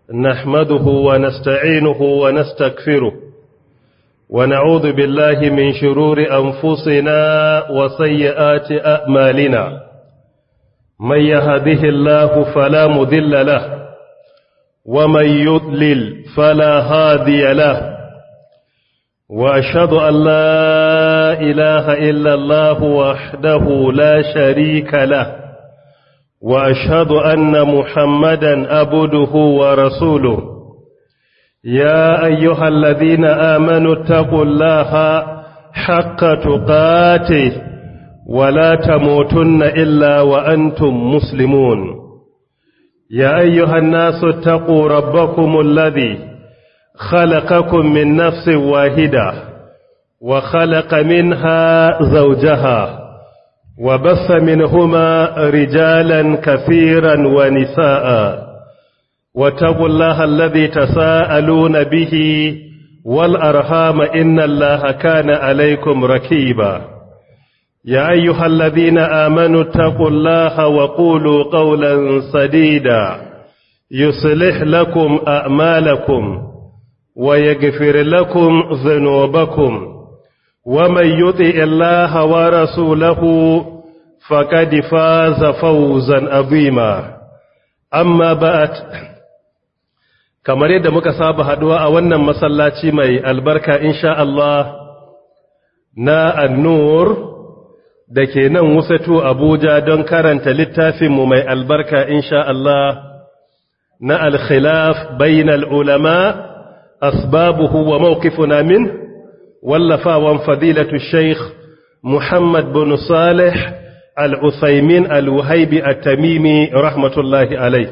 نحمده ونستعينه ونستكفره ونعوذ بالله من شرور أنفسنا وسيئات أعمالنا من يهده الله فلا مذل له ومن يضلل فلا هادي له وأشهد أن لا إله إلا الله وحده لا شريك له وأشهد أن محمدا أبده ورسوله يا أيها الذين آمنوا اتقوا الله حق تقاته ولا تموتن إلا وأنتم مسلمون يا أيها الناس اتقوا ربكم الذي خلقكم من نفس واحدة وخلق منها زوجها وبث منهما رجالا كثيرا ونساء واتقوا الله الذي تساءلون به والأرحام إن الله كان عليكم ركيبا يا أيها الذين آمنوا اتقوا الله وقولوا قولا سديدا يصلح لكم أعمالكم ويغفر لكم ذنوبكم ومن يطع الله ورسوله فقد فاز فوزا عظيما amma ba'at kamar yadda muka saba haduwa a wannan masallaci mai albarka insha Allah na annur da ke nan wusatu Abuja don karanta littafinmu mai albarka insha Allah na al-khilaf bainal ulama asbabuhu wa mawqifuna min wallafawan fadilatu Sheikh Muhammad bin Salih al'usaimin al'uhaibi a tamimi rahmatullahi alai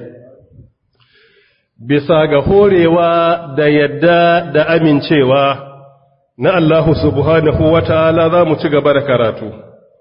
bisa ga horewa da yadda da amincewa na Allahu subhanahu wa ta'ala za mu ci gaba da karatu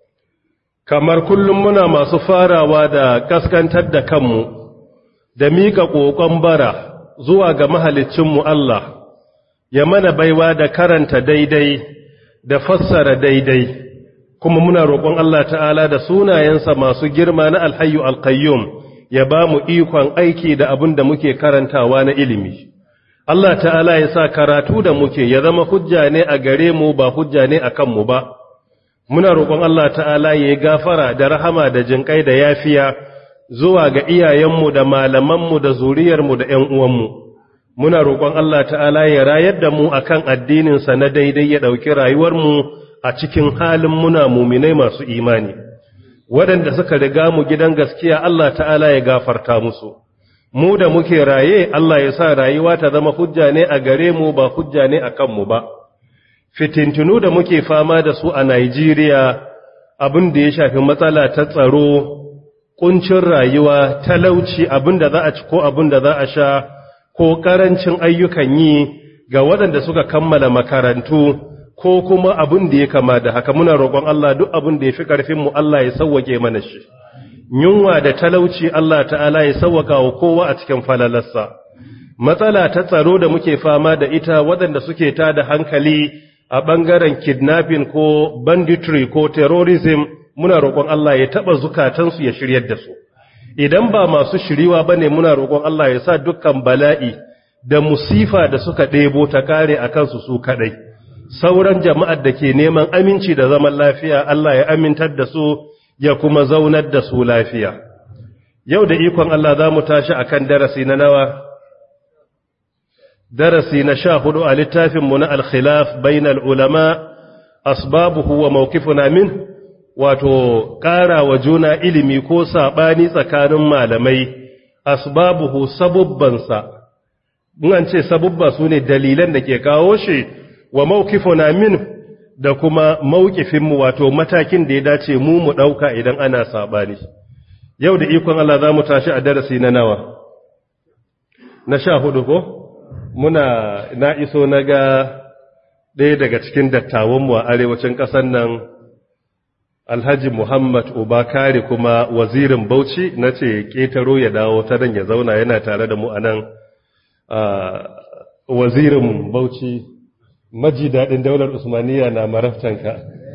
kamar kullum muna masu farawa da kaskantar da kanmu da miƙa ƙoƙon bara zuwa ga mahalicinmu Allah ya mana baiwa da karanta daidai da fassara daidai kuma muna roƙon Allah ta'ala da sunayensa masu girma na alhayu alkayyum ya ba mu ikon aiki da abin da muke karantawa na ilimi. Allah ta'ala ya sa karatu da muke ya zama hujja ne a gare mu ba hujja ne a kanmu ba. Muna roƙon Allah ta'ala ya yi gafara da rahama da jinƙai da yafiya zuwa ga iyayenmu da malamanmu da zuriyarmu da ‘yan uwanmu. Muna roƙon Allah ta'ala ya rayar da mu akan addininsa na daidai ya ɗauki rayuwarmu a cikin halin muna muminai masu imani waɗanda suka riga mu gidan gaskiya Allah ta'ala ya gafarta musu mu da muke raye Allah ya sa rayuwa ta zama hujja ne a gare mu ba hujja ne a kanmu ba fitintunu da muke fama da su a Najeriya abin da ya shafi matsala ta tsaro kuncin rayuwa talauci abin da za a ci ko abin da za a sha ko karancin ayyukan yi ga waɗanda suka kammala makarantu ko kuma abin da ya kama da haka muna roƙon Allah duk abin da ya fi ƙarfinmu Allah ya sauwake mana shi yunwa da talauci Allah ta'ala ya sauwaka wa kowa a cikin falalarsa matsala ta tsaro da muke fama da ita waɗanda suke ta da hankali a ɓangaren kidnapping ko banditry ko terrorism muna roƙon Allah ya taɓa zukatansu ya shiryar da su idan ba masu shiriwa ba ne muna roƙon Allah ya sa dukkan bala'i da musifa da suka ɗebo ta kare a kansu su kaɗai sauran jama'ar da ke neman aminci da zaman lafiya Allah ya amintar da su ya kuma zaunar da su lafiya yau da ikon Allah za mu tashi akan darasi na nawa darasi na sha hudu a littafinmu na alkhilaf bainal ulama asbabuhu wa mawqifuna min wato ƙara wa juna ilimi ko saɓani tsakanin malamai asbabuhu sabubbansa in an ce sabubba su ne dalilan da ke kawo shi wa mawqifuna min da kuma mawqifinmu wato matakin da ya dace mu mu dauka idan ana sabani yau da ikon Allah zamu tashi a darasi na nawa na sha hudu ko muna na iso naga ɗaya daga cikin dattawanmu a arewacin ƙasar nan Alhaji Muhammad Ubakari kuma wazirin Bauchi nace ketaro ya dawo ta dan ya zauna yana tare da mu anan wazirin Bauchi maji daɗin daular Usmaniya na maraftanka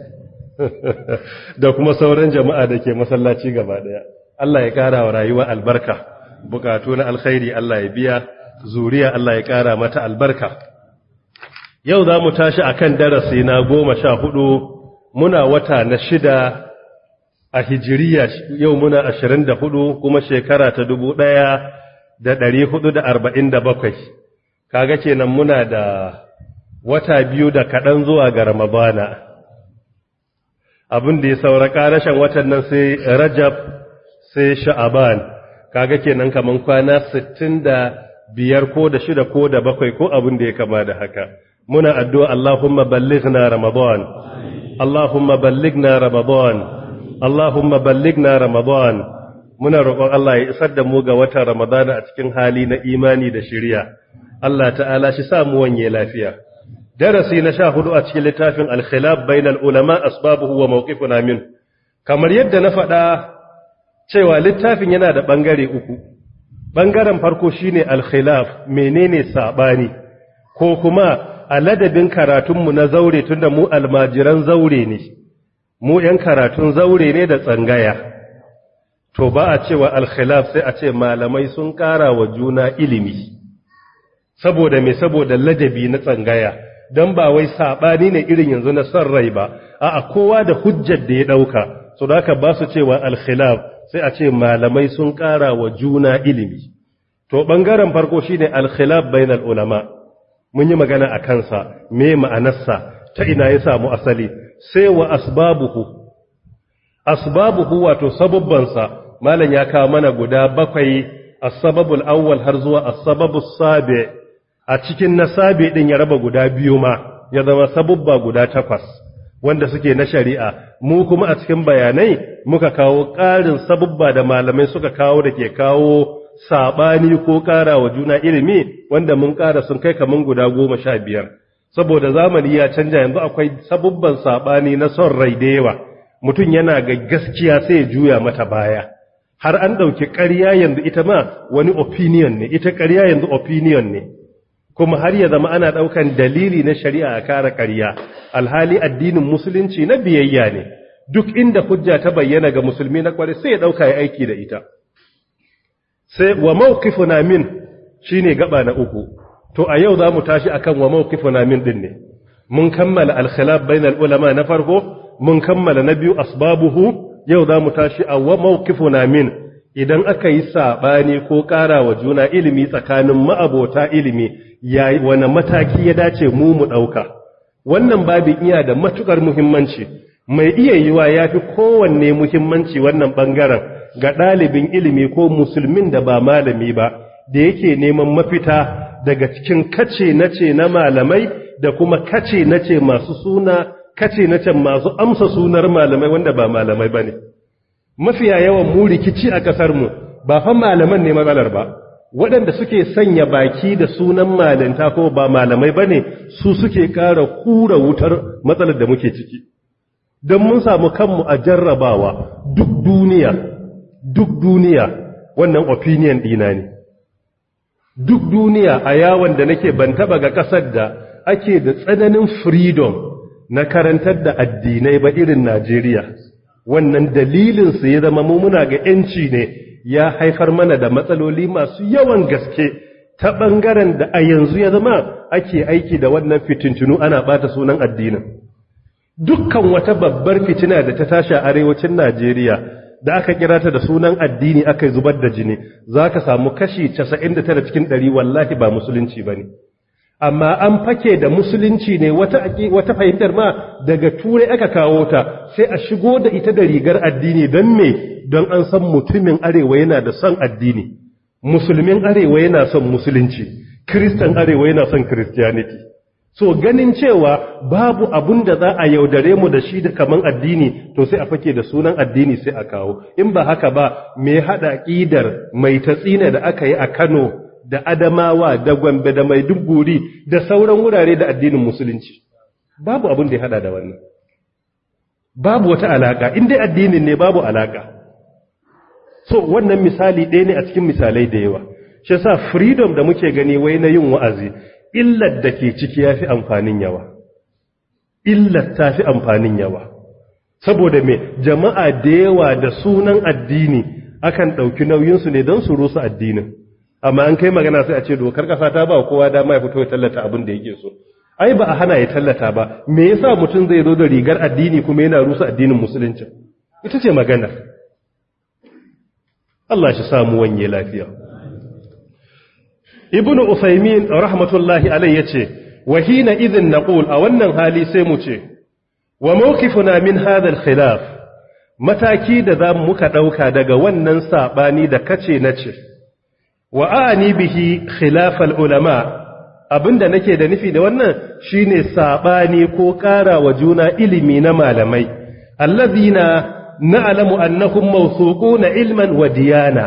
da kuma sauran jama'a da ke masallaci gaba ɗaya. Allah ya ƙara wa rayuwa albarka, bukatu na alkhairi Allah ya biya, zuriya Allah ya ƙara mata albarka yau za mu tashi akan darasi na goma sha hudu muna wata na shida a hijiriya yau muna ashirin da hudu kuma shekara ta dubu ɗaya da ɗari hudu da arba'in da bakwai kaga kenan muna da wata biyu da kaɗan zuwa ga ramadana abin da ya saura ƙarashen watan nan sai rajab sai sha'aban kaga kenan kaman kwana sittin da biyar ko da shida ko da bakwai ko abin da ya kama da haka muna addu'a Allahumma ballighna ramadan Allahumma ballighna ramadan Allahumma ballighna ramadan muna roƙon Allah ya isar da mu ga watan ramadana a cikin hali na imani da shirya Allah ta'ala shi sa mu wanye lafiya darasi na sha hudu a cikin littafin al-khilaf bainal ulama asbabuhu wa mawqifuna min kamar yadda na faɗa cewa littafin yana da bangare uku bangaren farko shine al-khilaf menene sabani ko kuma a ladabin karatunmu na zaure tunda mu almajiran zaure ne mu yan karatun zaure ne da tsangaya to ba a cewa al-khilaf sai a ce malamai sun ƙara wa juna ilimi saboda me saboda ladabi na tsangaya don ba wai saɓani ne irin yanzu na son rai ba a kowa da hujjar da ya ɗauka so da aka ba su cewa alkhilaf sai a ce malamai sun ƙara wa juna ilimi to ɓangaren farko shi ne alkhilaf bainal ulama mun yi magana a kansa me ma'anarsa ta ina ya samu asali sai wa asbabuhu asbabuhu wato sababbansa malam ya kawo mana guda bakwai as-sababul awwal har zuwa as-sababus sabi' a cikin nasabe din ya raba guda biyu ma ya zama sabubba guda takwas wanda suke na shari'a mu kuma a cikin bayanai muka kawo ƙarin sabubba da malamai suka kawo da ke kawo sabani ko ƙara wa juna ilimi wanda mun ƙara sun kai kaman guda goma sha biyar saboda zamani ya canja yanzu akwai sabubban sabani na son rai da yawa mutum yana ga gaskiya sai ya juya mata baya har an ɗauki ƙarya yanzu ita ma wani opinion ne ita ƙarya yanzu opinion ne kuma har ya zama ana ɗaukan dalili na shari'a a kare ƙarya alhali addinin musulunci na biyayya ne duk inda hujja ta bayyana ga musulmi na kwari sai ya ɗauka ya aiki da ita sai wa mawqifuna min shine gaba na uku to a yau zamu tashi akan wa mawqifuna min din ne mun kammala al-khilaf bainal ulama na farko mun kammala na biyu asbabuhu yau zamu tashi a wa mawqifuna min idan aka yi saɓani ko ƙara wa juna ilimi tsakanin ma'abota ilimi ya wani mataki ya dace mu mu ɗauka wannan babin iya da matuƙar muhimmanci mai iya yiwa ya fi kowanne muhimmanci wannan ɓangaren ga ɗalibin ilimi ko musulmin da ba malami ba da yake neman mafita daga cikin kace nace na malamai da kuma kace nace masu suna kace nace masu amsa sunar malamai wanda ba malamai ba ne mafiya yawan mu rikici a ƙasarmu ba fa malaman ne matsalar ba waɗanda suke sanya baki da sunan malinta ko ba malamai ba ne su suke ƙara kura wutar matsalar da muke ciki don mun samu kanmu a jarrabawa duk duniya duk duniya wannan opinion ɗina ne duk duniya a yawon da nake ban taɓa ga ƙasar da ake da tsananin freedom na karantar da addinai ba irin Najeriya. wannan dalilinsu ya zama mu muna ga ‘yanci ne ya haifar mana da matsaloli masu yawan gaske ta ɓangaren da a yanzu ya zama ake aiki da wannan fitintunu ana ɓata sunan addinin. Dukkan wata babbar fitina da ta tashi a arewacin Najeriya da aka kira ta da sunan addini aka zubar da jini za ka samu kashi 99 cikin 100 wallahi ba musulunci ba ne. amma an fake da musulunci ne wata wata fahimtar ma daga turai aka kawo ta sai a shigo da ita da rigar addini don me don an san mutumin arewa yana da son addini musulmin arewa yana son musulunci kristan arewa yana son christianity so ganin cewa babu abun da za a yaudare mu da shi da kaman addini to sai a fake da sunan addini sai a kawo in ba haka ba me hada ƙidar mai tatsina da aka yi a Kano da Adamawa da Gombe da Maiduguri da sauran wurare da addinin musulunci babu abin da ya hada da wannan babu wata alaka in dai addinin ne babu alaka so wannan misali ɗaya ne a cikin misalai da yawa shi yasa freedom da muke gani wai na yin wa'azi illar da ke ciki yafi amfanin yawa illar ta fi amfanin yawa saboda me jama'a da yawa da sunan addini akan ɗauki nauyinsu ne don su rusa addinin amma an kai magana sai a ce dokar kasa ta ba kowa dama ya fito ya tallata abin da yake so ai ba a hana ya tallata ba me yasa mutum zai zo da rigar addini kuma yana rusa addinin musulunci ita ce magana Allah shi samu wanye lafiya ibn usaymin rahmatullahi alayhi yace wa hina idhin naqul a wannan hali sai mu ce wa mawqifuna min hadha al-khilaf mataki da za muka dauka daga wannan sabani da kace nace wa ani bihi khilaf al-ulama abinda nake da nufi da wannan shine sabani ko ƙara wa juna ilimi na malamai allazina na'lamu annahum mawsuquna ilman wa diyana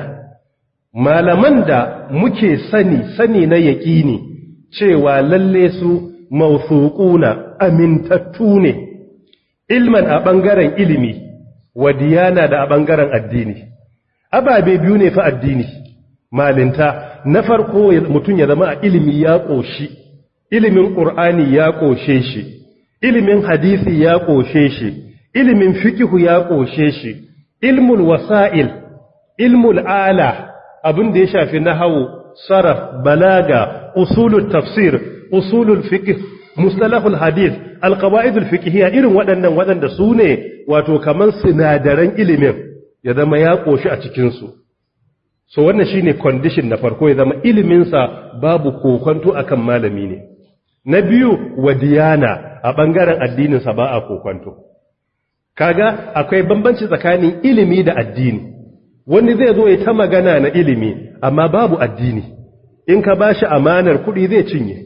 malaman da muke sani sani na yaƙini cewa lalle su mawsuquna amintattu ne ilman a ɓangaren ilimi wa diyana da a ɓangaren addini ababe biyu ne fa addini malinta na farko mutum ya zama a ilimi ya ƙoshi ilimin ƙur'ani ya ƙoshe shi ilimin hadisi ya ƙoshe shi ilimin fikihu ya ƙoshe shi ilmul wasa'il ilmul ala abin da ya shafi nahawu saraf balaga usulul tafsir usulul fiqh mustalahul hadith alqawaidul fiqhiyya irin waɗannan waɗanda su ne wato kaman sinadaran ilimin ya zama ya ƙoshi a cikin su so wannan shine condition na farko ya zama ilimin sa babu kokonto akan malami ne na biyu wadiyana a bangaren addinin sa ba a kokonto kaga akwai bambanci tsakanin ilimi da addini wani zai zo ya ta magana na ilimi amma babu addini in ka bashi amanar kuɗi zai cinye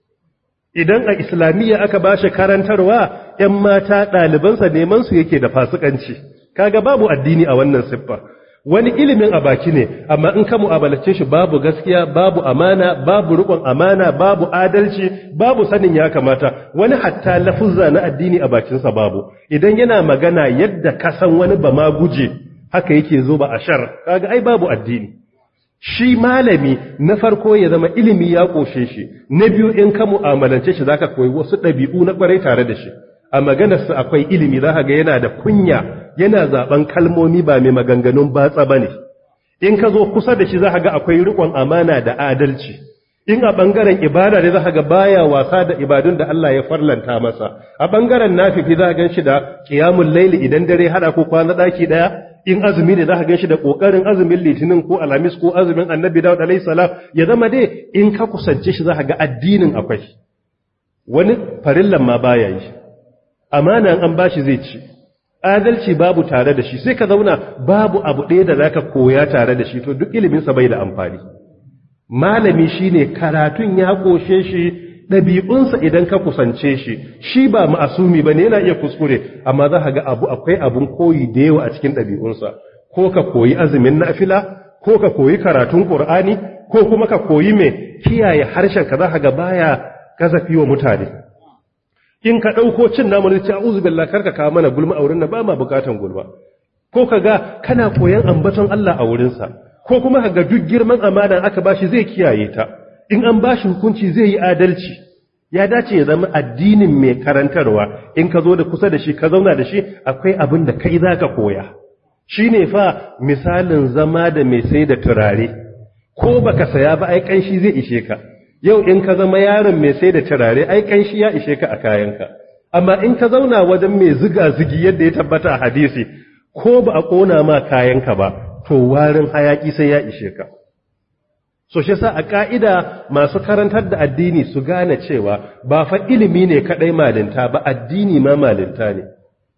idan a islamiyya aka bashi karantarwa ‘yan mata ɗalibansa neman su yake da fasikanci kaga babu addini a wannan siffa wani ilimin a baki ne amma in ka mu'amalace shi babu gaskiya babu amana babu riƙon amana babu adalci babu sanin ya kamata wani hatta lafuzza na addini a bakinsa babu idan yana magana yadda ka san wani ba ma guje haka yake zo ba a shar kaga ai babu addini shi malami na farko ya zama ilimi ya koshe shi na biyu in ka mu'amalance shi zaka koyi wasu ɗabi'u na kwarai tare da shi a maganarsa akwai ilimi za ga yana da kunya yana zaben kalmomi ba mai maganganun batsa bane in ka zo kusa da shi za ga akwai riƙon amana da adalci in a ɓangaren ibada ne za ga baya wasa da ibadun da Allah ya farlanta masa a ɓangaren nafifi za gan shi da ƙiyamun laili idan dare haɗa ko kwana ɗaki ɗaya in azumi ne za ka gan shi da ƙoƙarin azumin litinin ko alhamis ko azumin annabi dawud alayhi salam ya zama dai in ka kusance shi za ka ga addinin akwai wani farillan ma baya yi amana an bashi zai ci adalci babu tare da shi sai ka zauna babu abu ɗaya da zaka koya tare da shi to duk iliminsa bai da amfani malami shine karatun ya koshe shi ɗabi'unsa idan ka kusance shi shi ba ma'asumi ba ne yana iya kuskure amma za ka ga abu akwai abun koyi da yawa a cikin ɗabi'unsa ko ka koyi azumin nafila ko ka koyi karatun ƙur'ani ko kuma ka koyi mai kiyaye harshen ka za ka ga baya kazafi wa mutane in ka ɗauko cin namu ne ce a'udhu billahi karka kawo mana gulma a wurin nan ba ma bukatan gulma ko ka ga kana koyan ambaton Allah a wurinsa ko kuma ga duk girman amana aka bashi zai kiyaye ta in an bashi hukunci zai yi adalci ya dace ya zama addinin mai karantarwa in ka zo da kusa da shi ka zauna da shi akwai abin da kai zaka koya shine fa misalin zama da mai sai da turare ko baka saya ba ai kanshi zai ishe ka yau in ka zama yaron mai sai da turare ai kanshi ya ishe ka a kayanka amma in ka zauna wajen mai ziga zigi yadda ya tabbata a hadisi ko ba a kona ma kayanka ba to warin hayaki sai ya ishe ka so shi sa a ka'ida masu karantar da addini su gane cewa ba fa ilimi ne kadai malinta ba addini ma malinta ne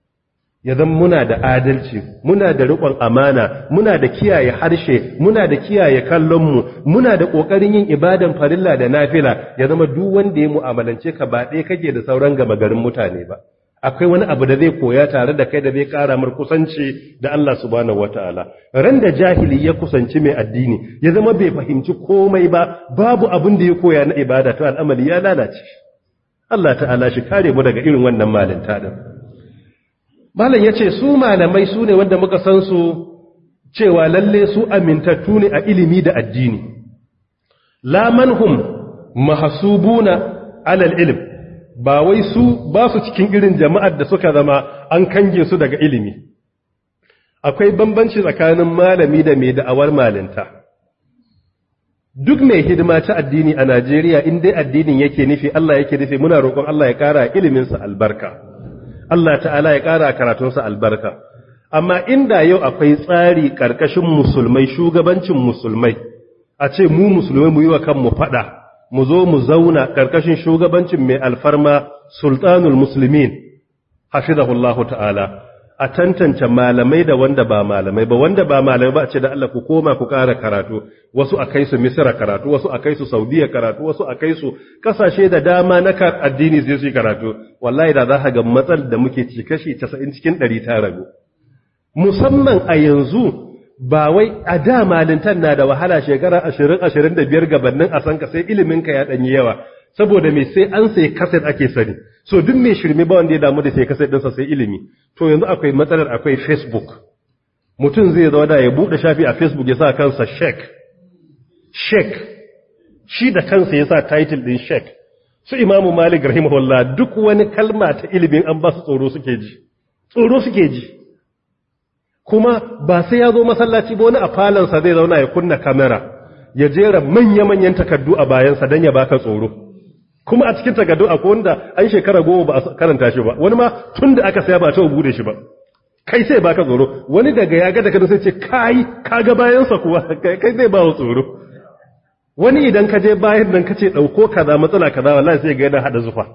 ya zama muna da adalci muna da riƙon amana muna da kiyaye harshe muna da kiyaye kallonmu muna da ƙoƙarin yin ibadan farilla da nafila ya zama duk wanda ya mu'amalance ka ba ɗaya kake da sauran gama garin mutane ba akwai wani abu da zai koya tare da kai da zai ƙara mar kusanci da Allah subhanahu wataala ran da jahili ya kusanci mai addini ya zama bai fahimci komai ba babu abin da ya koya na ibada to al'amari ya lalace Allah ta'ala shi kare mu daga irin wannan malinta din Malam ya ce su malamai su ne wanda muka san su cewa lalle su amintattu ne a ilimi da addini. La manhum mahasubuna alal ilm ba wai su ba su cikin irin jama'ar da suka zama an kange su daga ilimi. Akwai bambanci tsakanin malami da mai da'awar malinta. duk mai hidima ta addini a Najeriya in dai addinin yake nufi Allah yake nufi muna roƙon Allah ya ƙara iliminsa albarka Allah ta'ala ya ƙara karatunsa albarka amma inda yau akwai tsari ƙarƙashin musulmai shugabancin musulmai a ce mu musulmai mu yi wa kanmu faɗa mu zo mu zauna ƙarƙashin shugabancin mai alfarma sultanul musulmin hafizahullahu ta'ala a tantance malamai da wanda ba malamai ba wanda ba malamai ba a ce da Allah ku koma ku ƙara karatu wasu a kai su misira karatu wasu a kai su saudiya karatu wasu a kai su kasashe da dama na addini zai su karatu wallahi da za ka ga matsal da muke ci kashi 90 cikin 100 ta ragu musamman a yanzu ba wai a da malintan na da wahala shekara 20 25 gabanin a san ka sai ilimin ka ya danyi yawa saboda me sai an sai kaset ake sani so duk mai shirme ba wanda ya damu da sai kaset ɗinsa sai ilimi to yanzu akwai matsalar akwai facebook mutum zai zo da ya buɗe shafi a facebook ya sa kansa shek shek shi da kansa ya sa title ɗin shek su imamu malik rahimahullah duk wani kalma ta ilimin an ba su tsoro suke ji tsoro suke ji kuma ba sai ya zo masallaci ba wani a falansa zai zauna ya kunna kamera ya jera manya-manyan takardu a bayansa don ya baka tsoro kuma a cikin takardu akwai wanda an shekara goma ba a karanta shi ba wani ma tun da aka saya ba ta bude shi ba kai sai baka tsoro wani daga ya ga daga sai ce kai kaga bayansa kuwa kai zai ba tsoro wani idan ka je bayan nan ka ce dauko kaza matsala kaza wallahi sai ga yana hada zufa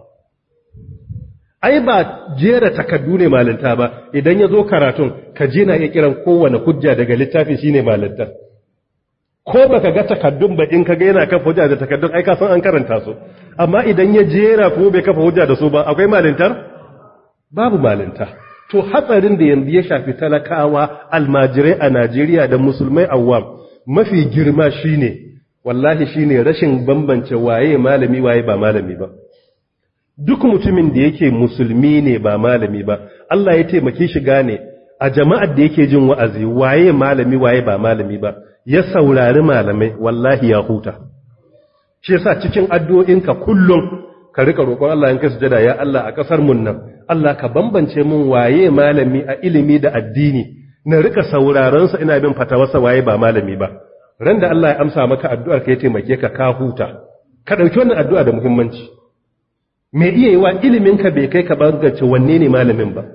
ai ba jera takardu ne malinta ba idan ya zo karatun ka je na iya kiran kowane hujja daga littafi shine malinta ko baka ga takaddun ba in kaga yana kafa hujja da takaddun ai ka san an karanta su amma idan ya jera ko bai kafa hujja da su ba akwai malintar babu malinta to hatsarin da yanzu ya shafi talakawa almajirai a Najeriya da musulmai awwam mafi girma shine wallahi shine rashin bambance waye malami waye ba malami ba duk mutumin da yake musulmi ne ba malami ba Allah ya taimake shi gane a jama'ar da yake jin wa'azi waye malami waye ba malami ba ya saurari malamai wallahi ya huta shi yasa cikin addu'o'inka kullum ka rika roƙon Allah in ka sujada ya Allah a ƙasar mun nan Allah ka bambance mun waye malami a ilimi da addini na rika sauraron sa ina bin fatawarsa waye ba malami ba ran da Allah ya amsa maka addu'ar ka ya taimake ka ka huta ka dauki wannan addu'a da muhimmanci me iya yi wa ilimin ka bai kai ka bangance wanne ne malamin ba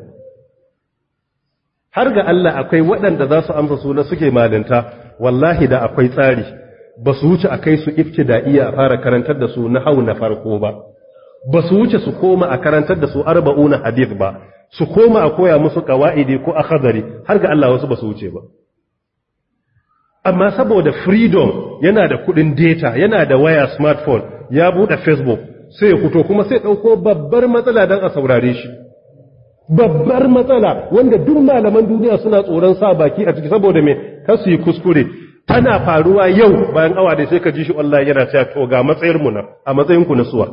har ga Allah akwai waɗanda za su amsa suna suke malinta wallahi da akwai tsari ba su wuce a kai su ibtida'iya a fara karantar da su na hau na farko ba ba su wuce su koma a karantar da su arba'una hadith ba su koma a koya musu qawaidi ko akhadari har ga Allah wasu ba su wuce ba amma saboda freedom yana da kudin data yana da waya smartphone ya bude facebook sai ya fito kuma sai dauko babbar matsala dan a saurare shi babbar matsala wanda duk malaman duniya suna tsoron sa baki a ciki saboda me kar su yi kuskure tana faruwa yau bayan awa da sai ka ji shi Allah yana cewa to ga matsayar mu na a matsayin ku na suwa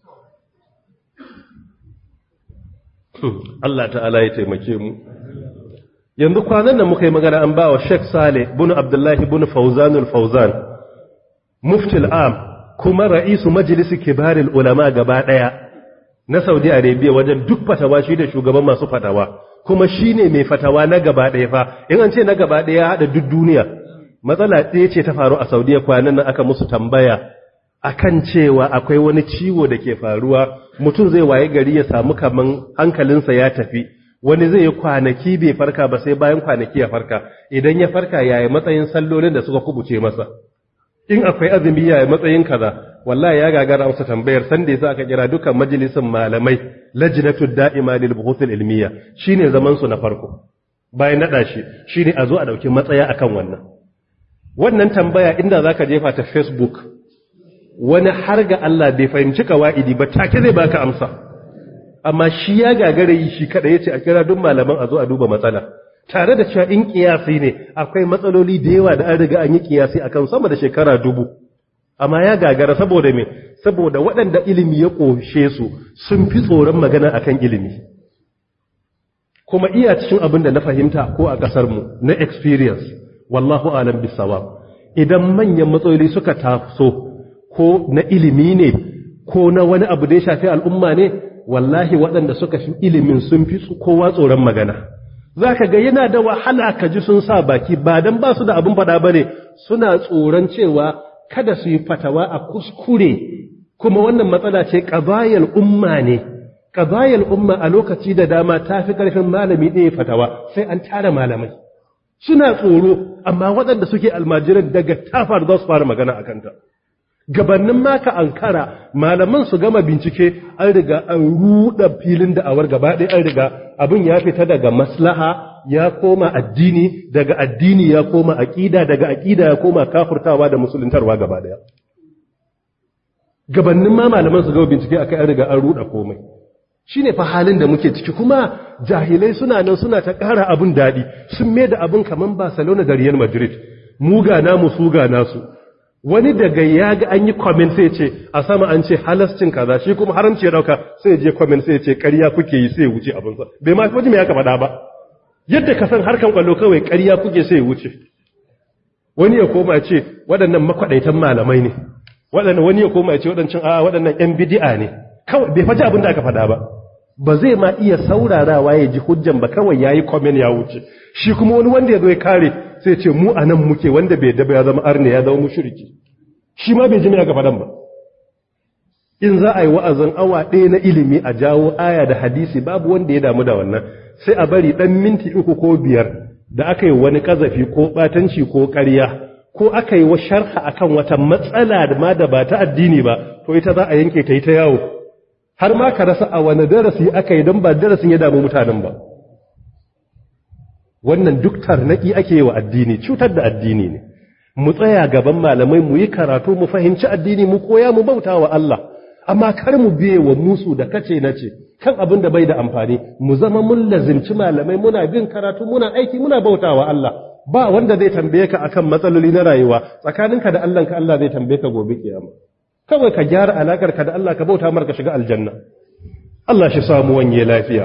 Allah ta'ala ya taimake mu yanzu kwanan da muka yi magana an ba wa Sheikh Saleh bin Abdullahi bin Fawzan al-Fawzan mufti al-am kuma ra'isu majlis kibaril ulama gaba daya na Saudi Arabia wajen duk fatawa shi da shugaban masu fatawa kuma shine mai fatawa na gaba daya fa in an ce na gaba daya hada duk duniya matsala ɗaya ce ta faru a Saudiya kwanan nan aka musu tambaya akan cewa akwai wani ciwo da ke faruwa mutum zai waye gari ya samu kaman hankalinsa ya tafi wani zai yi kwanaki bai farka ba sai bayan kwanaki ya farka idan ya farka yaya matsayin sallolin da suka kubuce masa in akwai azumi yaya matsayin kaza wallahi ya gagara amsa tambayar san da yasa aka kira dukkan majalisin malamai lajnatu da'ima lil buhuthil ilmiya shine zaman su na farko bayan nada shi shine a zo a dauki matsaya akan wannan wannan tambaya inda zaka jefa ta facebook wani har ga Allah bai fahimci kawaidi ba take zai baka amsa amma shi ya gagare yi shi kada yace a kira duk malaman a zo a duba matsala tare da cewa in kiyasi ne akwai matsaloli da yawa da an riga an yi kiyasi akan sama da shekara dubu amma ya gagara saboda me saboda waɗanda ilimi ya ƙoshe su sun fi tsoron magana akan ilimi kuma iya cikin abin da na fahimta ko a ƙasar mu na experience wallahu alam bisawab idan manyan matsaloli suka taso ko na ilimi ne ko na wani abu da ya shafi al'umma ne wallahi waɗanda suka fi ilimin sun fi kowa tsoron magana za ka ga yana da wahala ka ji sun sa baki ba don ba su da abin faɗa ba ne suna tsoron cewa kada su yi fatawa a kuskure kuma wannan matsala ce ƙabayar umma ne ƙabayar umma a lokaci da dama ta fi ƙarfin malami ɗaya fatawa sai an tara malamai suna tsoro amma waɗanda suke almajiran daga tafar za su fara magana a kanta gabannin maka ankara malaman su gama bincike an riga an ruɗa filin da'awar gaba ɗaya an riga abin ya fita daga maslaha ya koma addini daga addini ya koma aƙida daga aƙida ya koma kafurtawa da musuluntarwa gaba ɗaya gabannin ma malaman su gama bincike akai an riga an ruɗa komai shine fa halin da muke ciki kuma jahilai suna nan suna ta ƙara abin daɗi sun mai da abin kaman Barcelona da Real Madrid mu ga namu su ga nasu wani daga ya ga an yi comment sai ce a sama an ce halascin kaza shi kuma haramci ya dauka sai je comment sai ce ƙarya kuke yi sai wuce abin sa bai ma wajen me ya faɗa ba yadda ka san harkan kwallo kawai ƙarya kuke sai wuce wani ya koma ce waɗannan makwadaitan malamai ne waɗannan wani ya koma ce waɗancan a waɗannan yan bid'a ne kawai bai faji abin da aka faɗa ba ba zai ma iya saurarawa ya ji hujjan ba kawai yayi comment ya wuce shi kuma wani wanda ya zo ya kare sai ce mu anan muke wanda bai daba ya zama arne ya zama mushriki shi ma bai ji me aka faɗan ba in za a yi wa'azin awa ɗaya na ilimi a jawo aya da hadisi babu wanda ya damu da wannan sai a bari ɗan minti uku ko biyar da aka yi wani ƙazafi ko ɓatanci ko ƙarya ko aka yi wa sharha akan wata matsala da ma da ba ta addini ba to ita za a yanke ta yi ta yawo har ma ka rasa a wani darasi aka yi don ba darasin ya damu mutanen ba wannan duk tarnaki ake yi wa addini cutar da addini ne mu tsaya gaban malamai mu yi karatu mu fahimci addini mu koya mu bauta wa Allah amma kar mu biye wa musu da kace nace kan abin da bai da amfani mu zama mun lazimci malamai muna bin karatu muna aiki muna bauta wa Allah ba wanda zai tambaye ka akan matsaloli na rayuwa tsakaninka da Allah ka Allah zai tambaye ka gobe kiyama kawai ka gyara alakar ka da Allah ka bauta mar ka shiga aljanna Allah shi samu wanye lafiya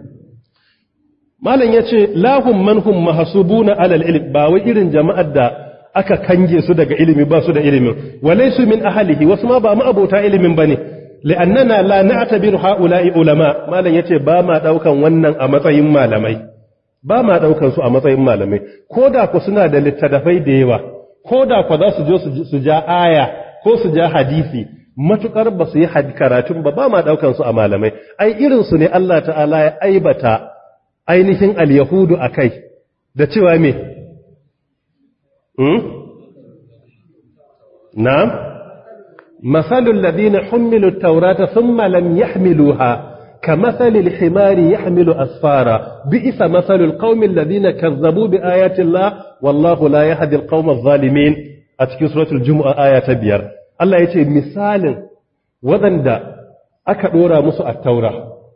malam yace lahum manhum mahsubuna alal ilm ba wai irin jama'ar da aka kange su daga ilimi ba su da ilimin walaysu min ahlihi wasu ma ba mu abota ilimin bane li'annana la na'tabiru ha'ula'i ulama malam yace ba ma daukan wannan a matsayin malamai ba ma daukan su a matsayin malamai koda ku suna da littafai da yawa koda ku za su je su ja aya ko su ja hadisi matukar ba su yi karatun ba ba ma daukan su a malamai ai irin su ne Allah ta'ala ya aibata ainihin al-yahudu akai da cewa me hmm na'am masalul ladina humilu at-taurata thumma lam yahmiluha كمثل الحمار يحمل أسفارا بئس مثل القوم الذين كذبوا بآيات الله والله لا يهدي القوم الظالمين أتكي سورة الجمعة آية بيار الله يتي مثال وذن دا أكدورا مسوء التوراة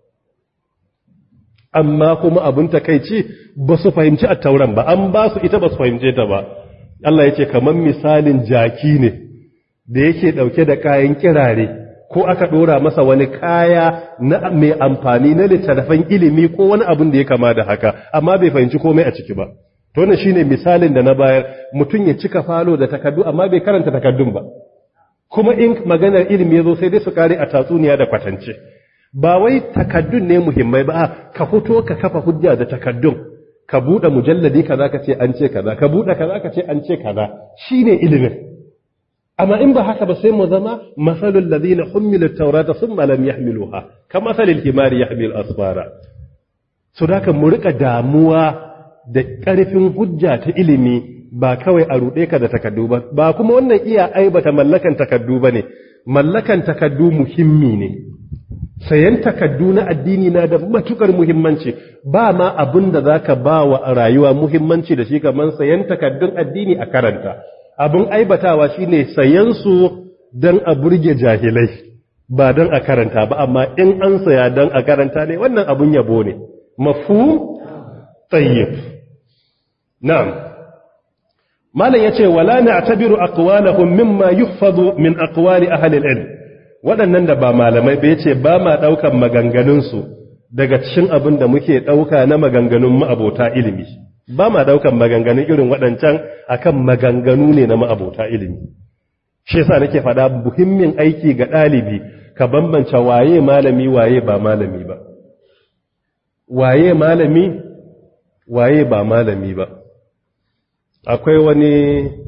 amma kuma abin takeici ba su fahimci a tauran ba an ba su ita ba su fahimce ta ba Allah ya ce kamar misalin jaki ne da yake dauke da kayan kirare ko aka dora masa wani kaya na mai amfani na littattafan ilimi ko wani abin da ya kama da haka amma bai fahimci komai a ciki ba to wannan shine misalin da na bayar mutum ya cika falo da takaddu amma bai karanta takaddun ba kuma in maganar ilimi yazo sai dai su kare a tatsuniya da kwatance ba wai takaddun ne muhimmai ba ka fito ka kafa hujja da takaddun ka bude mujalladi kaza ka ce an ce kaza ka bude kaza ka ce an ce kaza shine ilimin amma in ba haka ba sai mu zama masalul ladina humilu at-taurata thumma lam yahmiluha kama masalil himari yahmil asfara so da mu rika damuwa da ƙarfin hujja ta ilimi ba kawai a ruɗe ka da takaddu ba ba kuma wannan iya aibata mallakan takaddu bane mallakan takaddu muhimmi ne sayan takaddu na addini na da matukar muhimmanci ba ma abin da zaka ba wa rayuwa muhimmanci da shi kamar sayan takaddun addini a karanta abin aibatawa shine sayan su dan a burge jahilai ba dan a karanta ba amma in an saya dan a karanta ne wannan abun yabo ne mafhum tayyib na'am malam yace wala na'tabiru aqwalahum mimma yuhfazu min aqwali ahli al-ilm waɗannan da ba malamai ba yace ba ma daukan maganganun su daga cikin abin da muke dauka na maganganun ma'abota ilimi ba ma daukan maganganun irin waɗancan akan maganganu ne na ma'abota ilimi shi yasa nake faɗa muhimmin aiki ga ɗalibi ka bambance waye malami waye ba malami ba waye malami waye ba malami ba akwai wani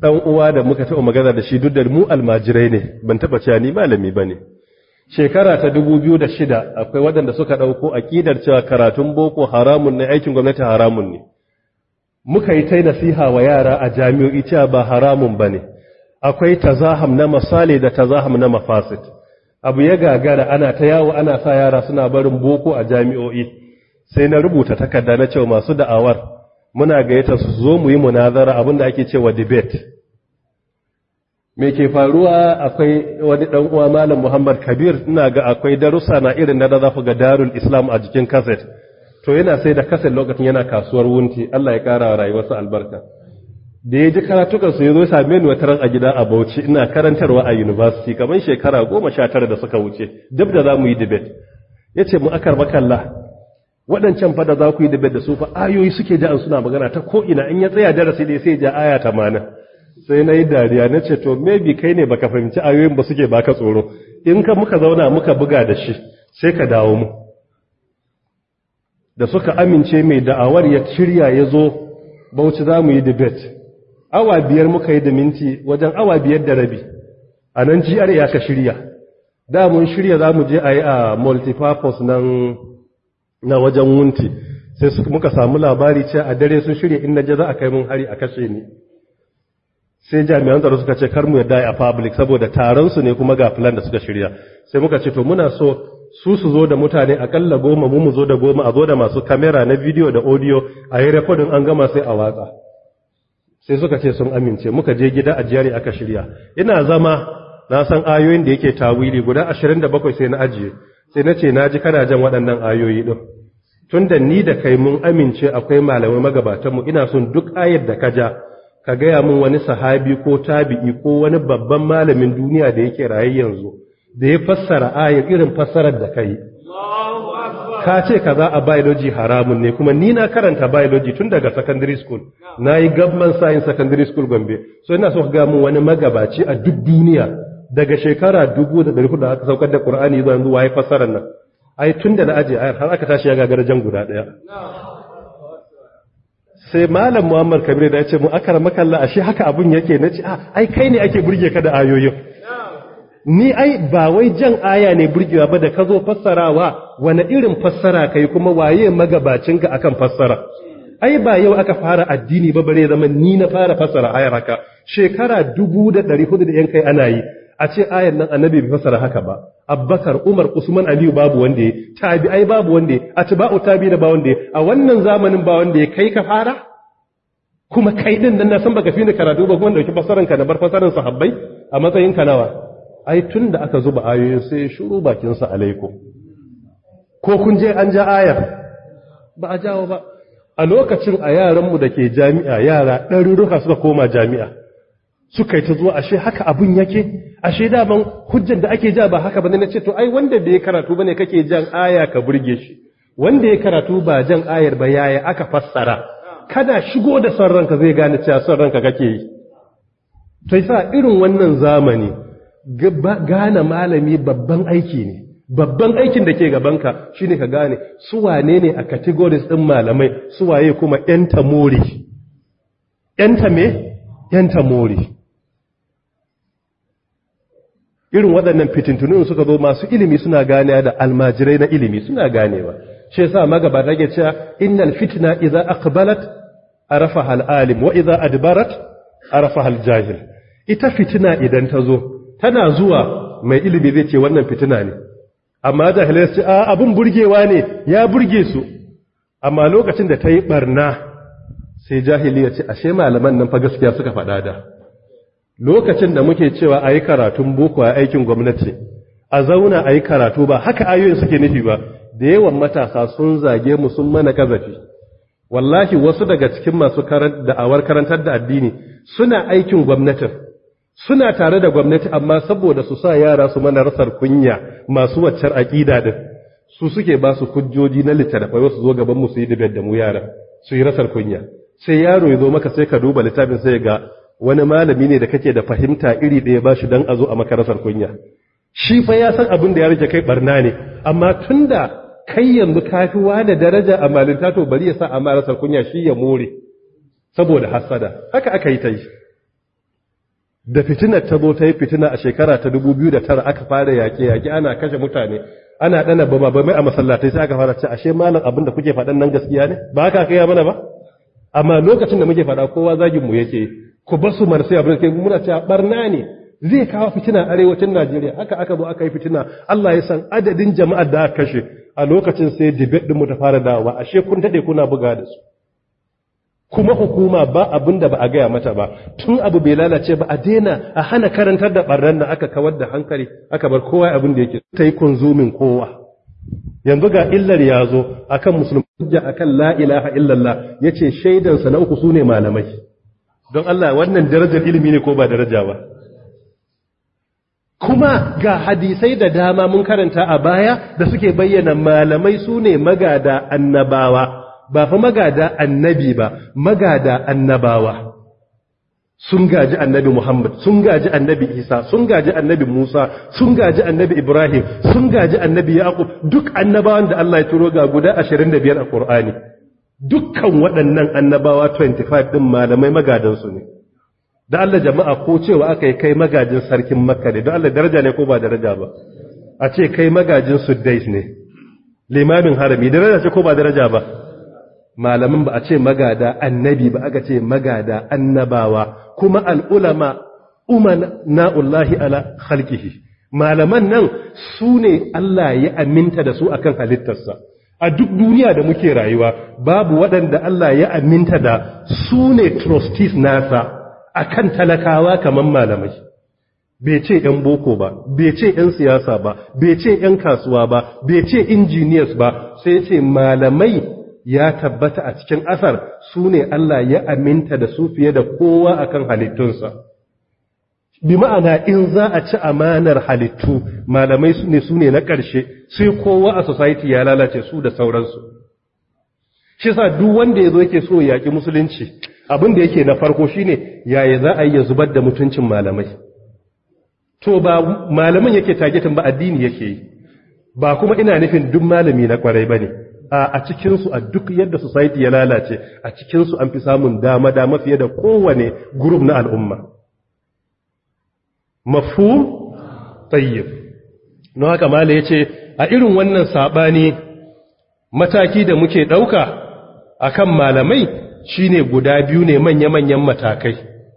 dan uwa da muka taɓa magana da shi duk da mu almajirai ne ban taɓa cewa ni malami bane shekara ta 2006 akwai waɗanda suka ɗauko aƙidar cewa karatun boko haramun ne aikin gwamnati haramun ne muka yi ta nasiha wa yara a jami'o'i cewa ba haramun bane akwai tazaham na masale da tazaham na mafasit abu ya gagara ana ta yawo ana sa yara suna barin boko a jami'o'i sai na rubuta takarda na cewa masu da'awar muna gayyata su zo mu yi munazara abinda ake cewa debate me ke faruwa akwai wani dan uwa malam Muhammad Kabir ina ga akwai darussa na irin da za ku ga Darul Islam a jikin cassette to yana sai da cassette lokacin yana kasuwar wunti Allah ya kara rayuwarsa albarka da ya ji karatukan su yazo same ni wata ran a gida a Bauchi ina karantarwa a university kamar shekara 19 da suka wuce duk da zamu yi debate yace mu akar makalla waɗancan fada za ku yi debate da su fa ayoyi suke ja'an suna magana ta ko ina in ya tsaya darasi dai sai ja aya 80 sai na yi dariya na ce to maybe kai ne baka fahimci ayoyin ba suke baka tsoro in ka muka zauna muka buga da shi sai ka dawo mu da suka amince mai da'awar ya shirya ya zo bauchi za mu yi debate awa biyar muka yi da minti wajen awa biyar da rabi a nan GR ya ka shirya da mun shirya za mu je a yi a multipurpose nan na wajen wunti sai muka samu labari ce a dare sun shirya in na je za a kai mun hari a kashe ni sai jami'an tsaro suka ce kar mu yadda a public saboda taron su ne kuma ga plan da suka shirya sai muka ce to muna so su su zo da mutane akalla goma mu mu zo da goma a zo da masu kamera na video da audio a yi recording an gama sai a watsa sai suka ce sun amince muka je gida a jiyari aka shirya ina zama na san ayoyin da yake tawili guda 27 sai na ajiye sai na ce na ji kana jan waɗannan ayoyi din tunda ni da kai mun amince akwai malamai magabatanmu ina son duk ayar da ka ja ka gaya min wani sahabi ko tabi'i ko wani babban malamin duniya da yake raye yanzu da ya fassara ayar irin fassarar da kai ka ce kaza a biology haramun ne kuma ni na karanta biology tun daga secondary school na yi government science secondary school gombe so ina so ka gaya min wani magabaci a duk duniya daga shekara dubu da ɗari da aka saukar da qur'ani zuwa yanzu waye fassarar nan ai tun da na aje ayar har aka tashi ya gagara jan guda ɗaya sai malam muhammad kabir da ya ce mu akar makalla ashe haka abun yake na ce ai kai ne ake burge ka da ayoyin ni ai ba wai jan aya ne burgewa ba da ka zo fassarawa wani irin fassara kai kuma waye magabacinka akan fassara ai ba yau aka fara addini ba bare zama ni na fara fassara ayar haka shekara dubu da ɗari hudu da yan kai ana yi a ce ayar nan annabi bai fassara haka ba abbakar umar usman aliyu babu wanda ya tabi'ai babu wanda ya atba'u tabi da ba wanda ya a wannan zamanin ba wanda ya kai ka fara kuma kai din nan na san baka fi ni karatu ba kuma dauki fasaran ka da bar fasaran sahabbai a matsayin ka nawa ai tun da aka zuba ayoyin sai shuru bakin sa alaikum ko kun je an ja ayar ba a jawo ba a lokacin a yaran mu dake jami'a yara ɗaruruka suka koma jami'a suka yi ta zuwa ashe haka abun yake ashe daman hujjar da ake ja ba haka bane na ce to ai wanda bai karatu bane kake jan aya ka burge shi wanda ya karatu ba jan ayar ba yaya aka fassara kada shigo da son ranka zai gane cewa son ranka kake yi to yasa irin wannan zamani gane malami babban aiki ne babban aikin da ke gabanka shine ka gane su wane ne a categories din malamai su waye kuma yan tamori yan me yan tamori irin waɗannan fitintunun suka zo masu ilimi suna ganewa da almajirai na ilimi suna ganewa shi yasa magabata ke cewa innal fitna idza aqbalat arafaha al-alim wa idza adbarat arafaha al-jahil ita fitina idan ta zo tana zuwa mai ilimi zai ce wannan fitina ne amma jahilai su ce a abun burgewa ne ya burge su amma lokacin da ta yi barna sai jahili ya ce ashe malaman nan fa gaskiya suka faɗa da lokacin da muke cewa a yi karatun boko a aikin gwamnati a zauna a yi karatu ba haka ayoyin suke nufi ba da yawan matasa sun zage mu sun mana kazafi wallahi wasu daga cikin masu da'awar karantar da addini suna aikin gwamnatin suna tare da gwamnati amma saboda su sa yara su mana rasar kunya masu waccar aƙida din su suke ba su hujjoji na littattafai wasu zo gaban mu su yi dibar da mu yara su yi rasar kunya sai yaro ya zo maka sai ka duba littafin sai ga wani malami ne da kake da fahimta iri ɗaya ba shi don a zo a maka rasar kunya shi fa ya san abin da ya rike kai barna ne amma tunda kai yanzu kafi da daraja a malinta to bari ya sa a marasar kunya shi ya more saboda hasada haka aka yi ta yi da fitinar ta zo ta yi fitina a shekara ta 2009 aka fara yaƙe-yaƙe ana kashe mutane ana ɗana ba ba mai a masallatai sai aka fara ce ashe malam abin da kuke faɗan nan gaskiya ne ba haka kai mana ba amma lokacin da muke faɗa kowa zagin mu yake ku ba su marsai abin da kai muna cewa barna ne zai kawo fitina arewacin Najeriya haka aka zo aka yi fitina Allah ya san adadin jama'ar da aka kashe a lokacin sai debate din mu ta fara dawowa ashe kun dade kuna buga da su kuma hukuma ba abin da ba a gaya mata ba tun abu bai lalace ba a daina a hana karantar da barnan da aka kawar da hankali aka bar kowa abin da yake ta yi kunzumin kowa yanzu ga illar ya zo akan musulmi hujja akan la ilaha illallah yace shaidan sa na uku sune malamai don Allah wannan darajar ilimi ne ko ba daraja ba kuma ga hadisai da dama mun karanta a baya da suke bayyana malamai sune magada annabawa ba fa magada annabi ba magada annabawa sun gaji annabi Muhammad sun gaji annabi Isa sun gaji annabi Musa sun gaji annabi Ibrahim sun gaji annabi Yaqub duk annabawan da Allah ya turo ga guda 25 a Qur'ani dukkan waɗannan annabawa 25 din malamai magadan su ne da Allah jama'a ko cewa aka yi kai magajin sarkin Makka ne don Allah daraja ne ko ba daraja ba a ce kai magajin Suddais ne limamin harami daraja ce ko ba daraja ba malamin ba a ce magada annabi ba aka ce magada annabawa kuma al'ulama uman na'ullahi ala khalqihi malaman nan su ne Allah ya aminta da su akan halittarsa a duk duniya da muke rayuwa babu waɗanda Allah ya aminta da su ne trustees nasa akan talakawa kamar malamai bai ce ‘yan boko ba, bai ce ‘yan siyasa ba, bai ce ‘yan kasuwa ba, bai ce engineers ba, sai ce malamai ya tabbata a cikin asar su ne Allah ya aminta da su fiye da kowa akan halittunsa. Bi ma'ana in za a ci amanar halittu malamai su ne su ne na ƙarshe sai kowa a society ya lalace su da sauransu. Shi sa duk wanda ya zo yake so ya yaƙi musulunci abin da yake na farko shine yaya za a yi ya zubar da mutuncin malamai. To ba malamin yake tagetin ba addini yake yi, ba kuma ina nufin duk malami na kwarai ba ne. a cikinsu a duk yadda society ya lalace a cikinsu an fi samun dama-dama fiye da kowane group na al'umma. Mafhum? Tsayyib. Na haka mala ya ce, a irin wannan saɓani mataki da muke ɗauka a kan malamai shine guda biyu ne manya-manyan matakai.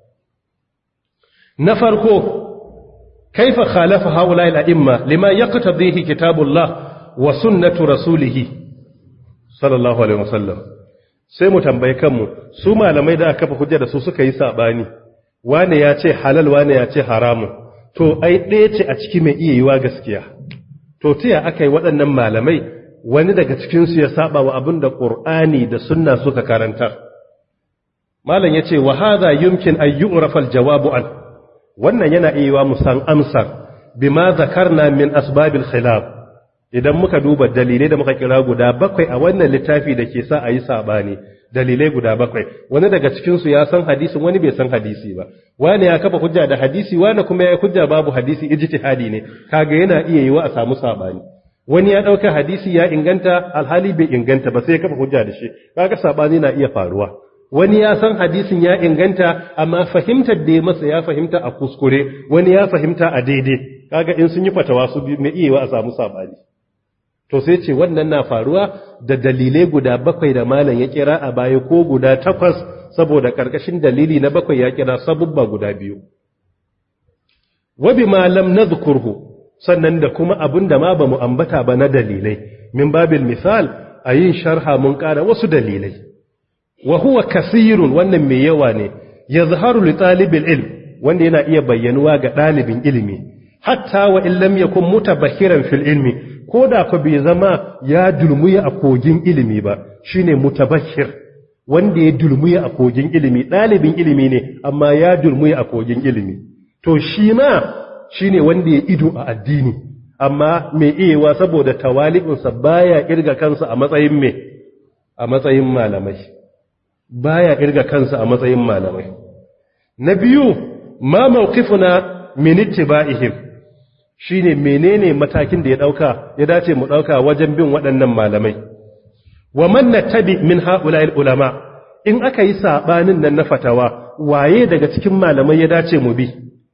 Na farko, kaifa khalafa haula al'imma lima ya kitabullah wa sunnatu rasulihi. sallallahu alaihi wasallam sai mu tambaye kanmu su malamai da aka kafa hujja da su suka yi sabani wane ya ce halal wane ya ce haramun to ai ɗaya ce a ciki mai iya yiwa gaskiya to tiya aka yi waɗannan malamai wani daga cikinsu ya saba wa abin da ƙur'ani da sunna suka karantar malam ya ce wa hadha yumkin an yu'rafa al-jawabu an wannan yana iya yiwa mu san amsar bima zakarna min asbabil khilaf idan muka duba dalilai da muka kira guda bakwai a wannan littafi da ke sa a yi saɓani dalilai guda bakwai wani daga cikinsu ya san hadisin wani bai san hadisi ba wani ya kafa hujja da hadisi wani kuma ya hujja babu hadisi ijtihadi ne kaga yana iya yiwa a samu saɓani wani ya ɗauka hadisi ya inganta alhali bai inganta ba sai ya kafa hujja da shi kaga saɓani na iya faruwa wani ya san hadisin ya inganta amma fahimtar da ya masa ya fahimta a kuskure wani ya fahimta a daidai kaga in sun yi fatawa su mai iya yiwa a samu saɓani to sai ce wannan na faruwa da dalilai guda bakwai da malam ya kira a baya ko guda takwas saboda karkashin dalili na bakwai ya kira sabubba guda biyu wabi malam na zukurhu sannan da kuma abin da ma ba mu ambata ba na dalilai min babil misal a yin sharha mun kara wasu dalilai wa huwa kasirun wannan mai yawa ne ya zaharu li talibil ilm wanda yana iya bayyanuwa ga ɗalibin ilimi hatta wa in lam yakun mutabahiran fil ilmi ko da ku bai zama ya dulmuya a kogin ilimi ba shine mutabashir wanda ya dulmuya a kogin ilimi ɗalibin ilimi ne amma ya dulmuya a kogin ilimi to shi ma shine wanda ya ido a addini amma mai iyawa saboda tawali'unsa baya kirga kansa a matsayin me a matsayin malamai baya kirga kansa a matsayin malamai na biyu ma mawqifuna min ittiba'ihim shine menene matakin da ya dauka ya dace mu dauka wajen bin waɗannan malamai wa man nattabi min ha'ula'il ulama in aka yi sabanin nan na fatawa waye daga cikin malamai ya dace mu bi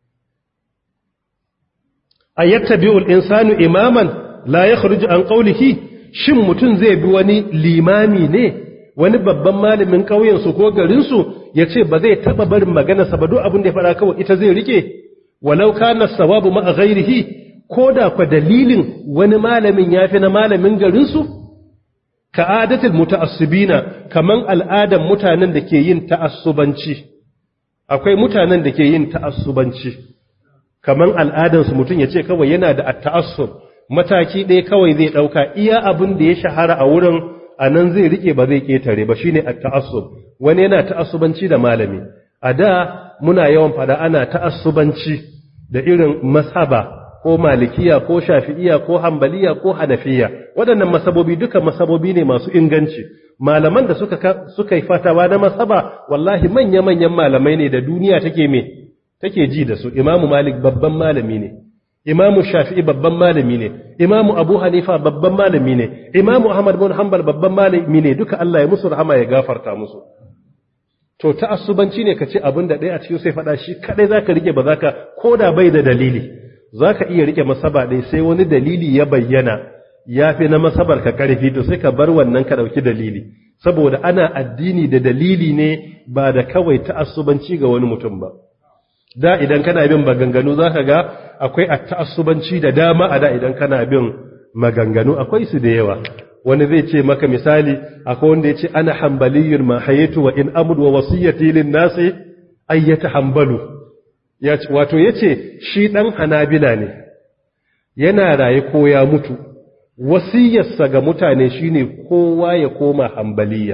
ayattabi'ul insanu imaman la yakhruju an qawlihi shin mutun zai bi wani limami ne wani babban malamin ƙauyen su ko garin su yace ba zai taba barin magana sa ba duk abin da ya fara kawai ita zai rike walau kana sawabu ma ghairihi koda kwa dalilin wani malamin yafi na malamin garin su ka adatul muta'assibina kaman al'adan mutanen da ke yin ta'assubanci akwai mutanen da ke yin ta'assubanci kaman al'adan su mutun yace kawai yana da ta'assub mataki ɗaya kawai zai dauka iya abin da ya shahara a wurin anan zai rike ba zai ketare ba shine at-ta'assub wani yana ta'assubanci da malami a da muna yawan fada ana ta'assubanci da irin masaba ko malikiya ko shafi'iya ko hambaliya ko hanafiya waɗannan masabobi duka masabobi ne masu inganci malaman da suka suka yi fatawa na masaba wallahi manya-manyan malamai ne da duniya take me take ji da su imamu malik babban malami ne imamu shafi'i babban malami ne imamu abu hanifa babban malami ne imamu ahmad bin hanbal babban malami ne duka Allah ya musu rahama ya gafarta musu to ta'assubanci ne kace abin da ɗaya a cikin sai faɗa shi kadai zaka rike ba zaka koda bai da dalili zaka iya rike masaba ɗaya sai wani dalili ya bayyana yafi na masabar ka karfi to sai ka bar wannan ka dauki dalili saboda ana addini da dalili ne ba da kawai ta'assubanci ga wani mutum ba da idan kana bin maganganu zaka ga akwai ta'assubanci da dama a da idan kana bin maganganu akwai su da yawa wani zai ce maka misali akwai wanda ya ce ana hambaliyyar ma hayatu wa in amud wa wasiyyati lin nasi ayyata hambalu ya ce wato yace shi dan hanabila ne yana raye ko ya mutu wasiyarsa ga mutane shine kowa ya koma hambaliya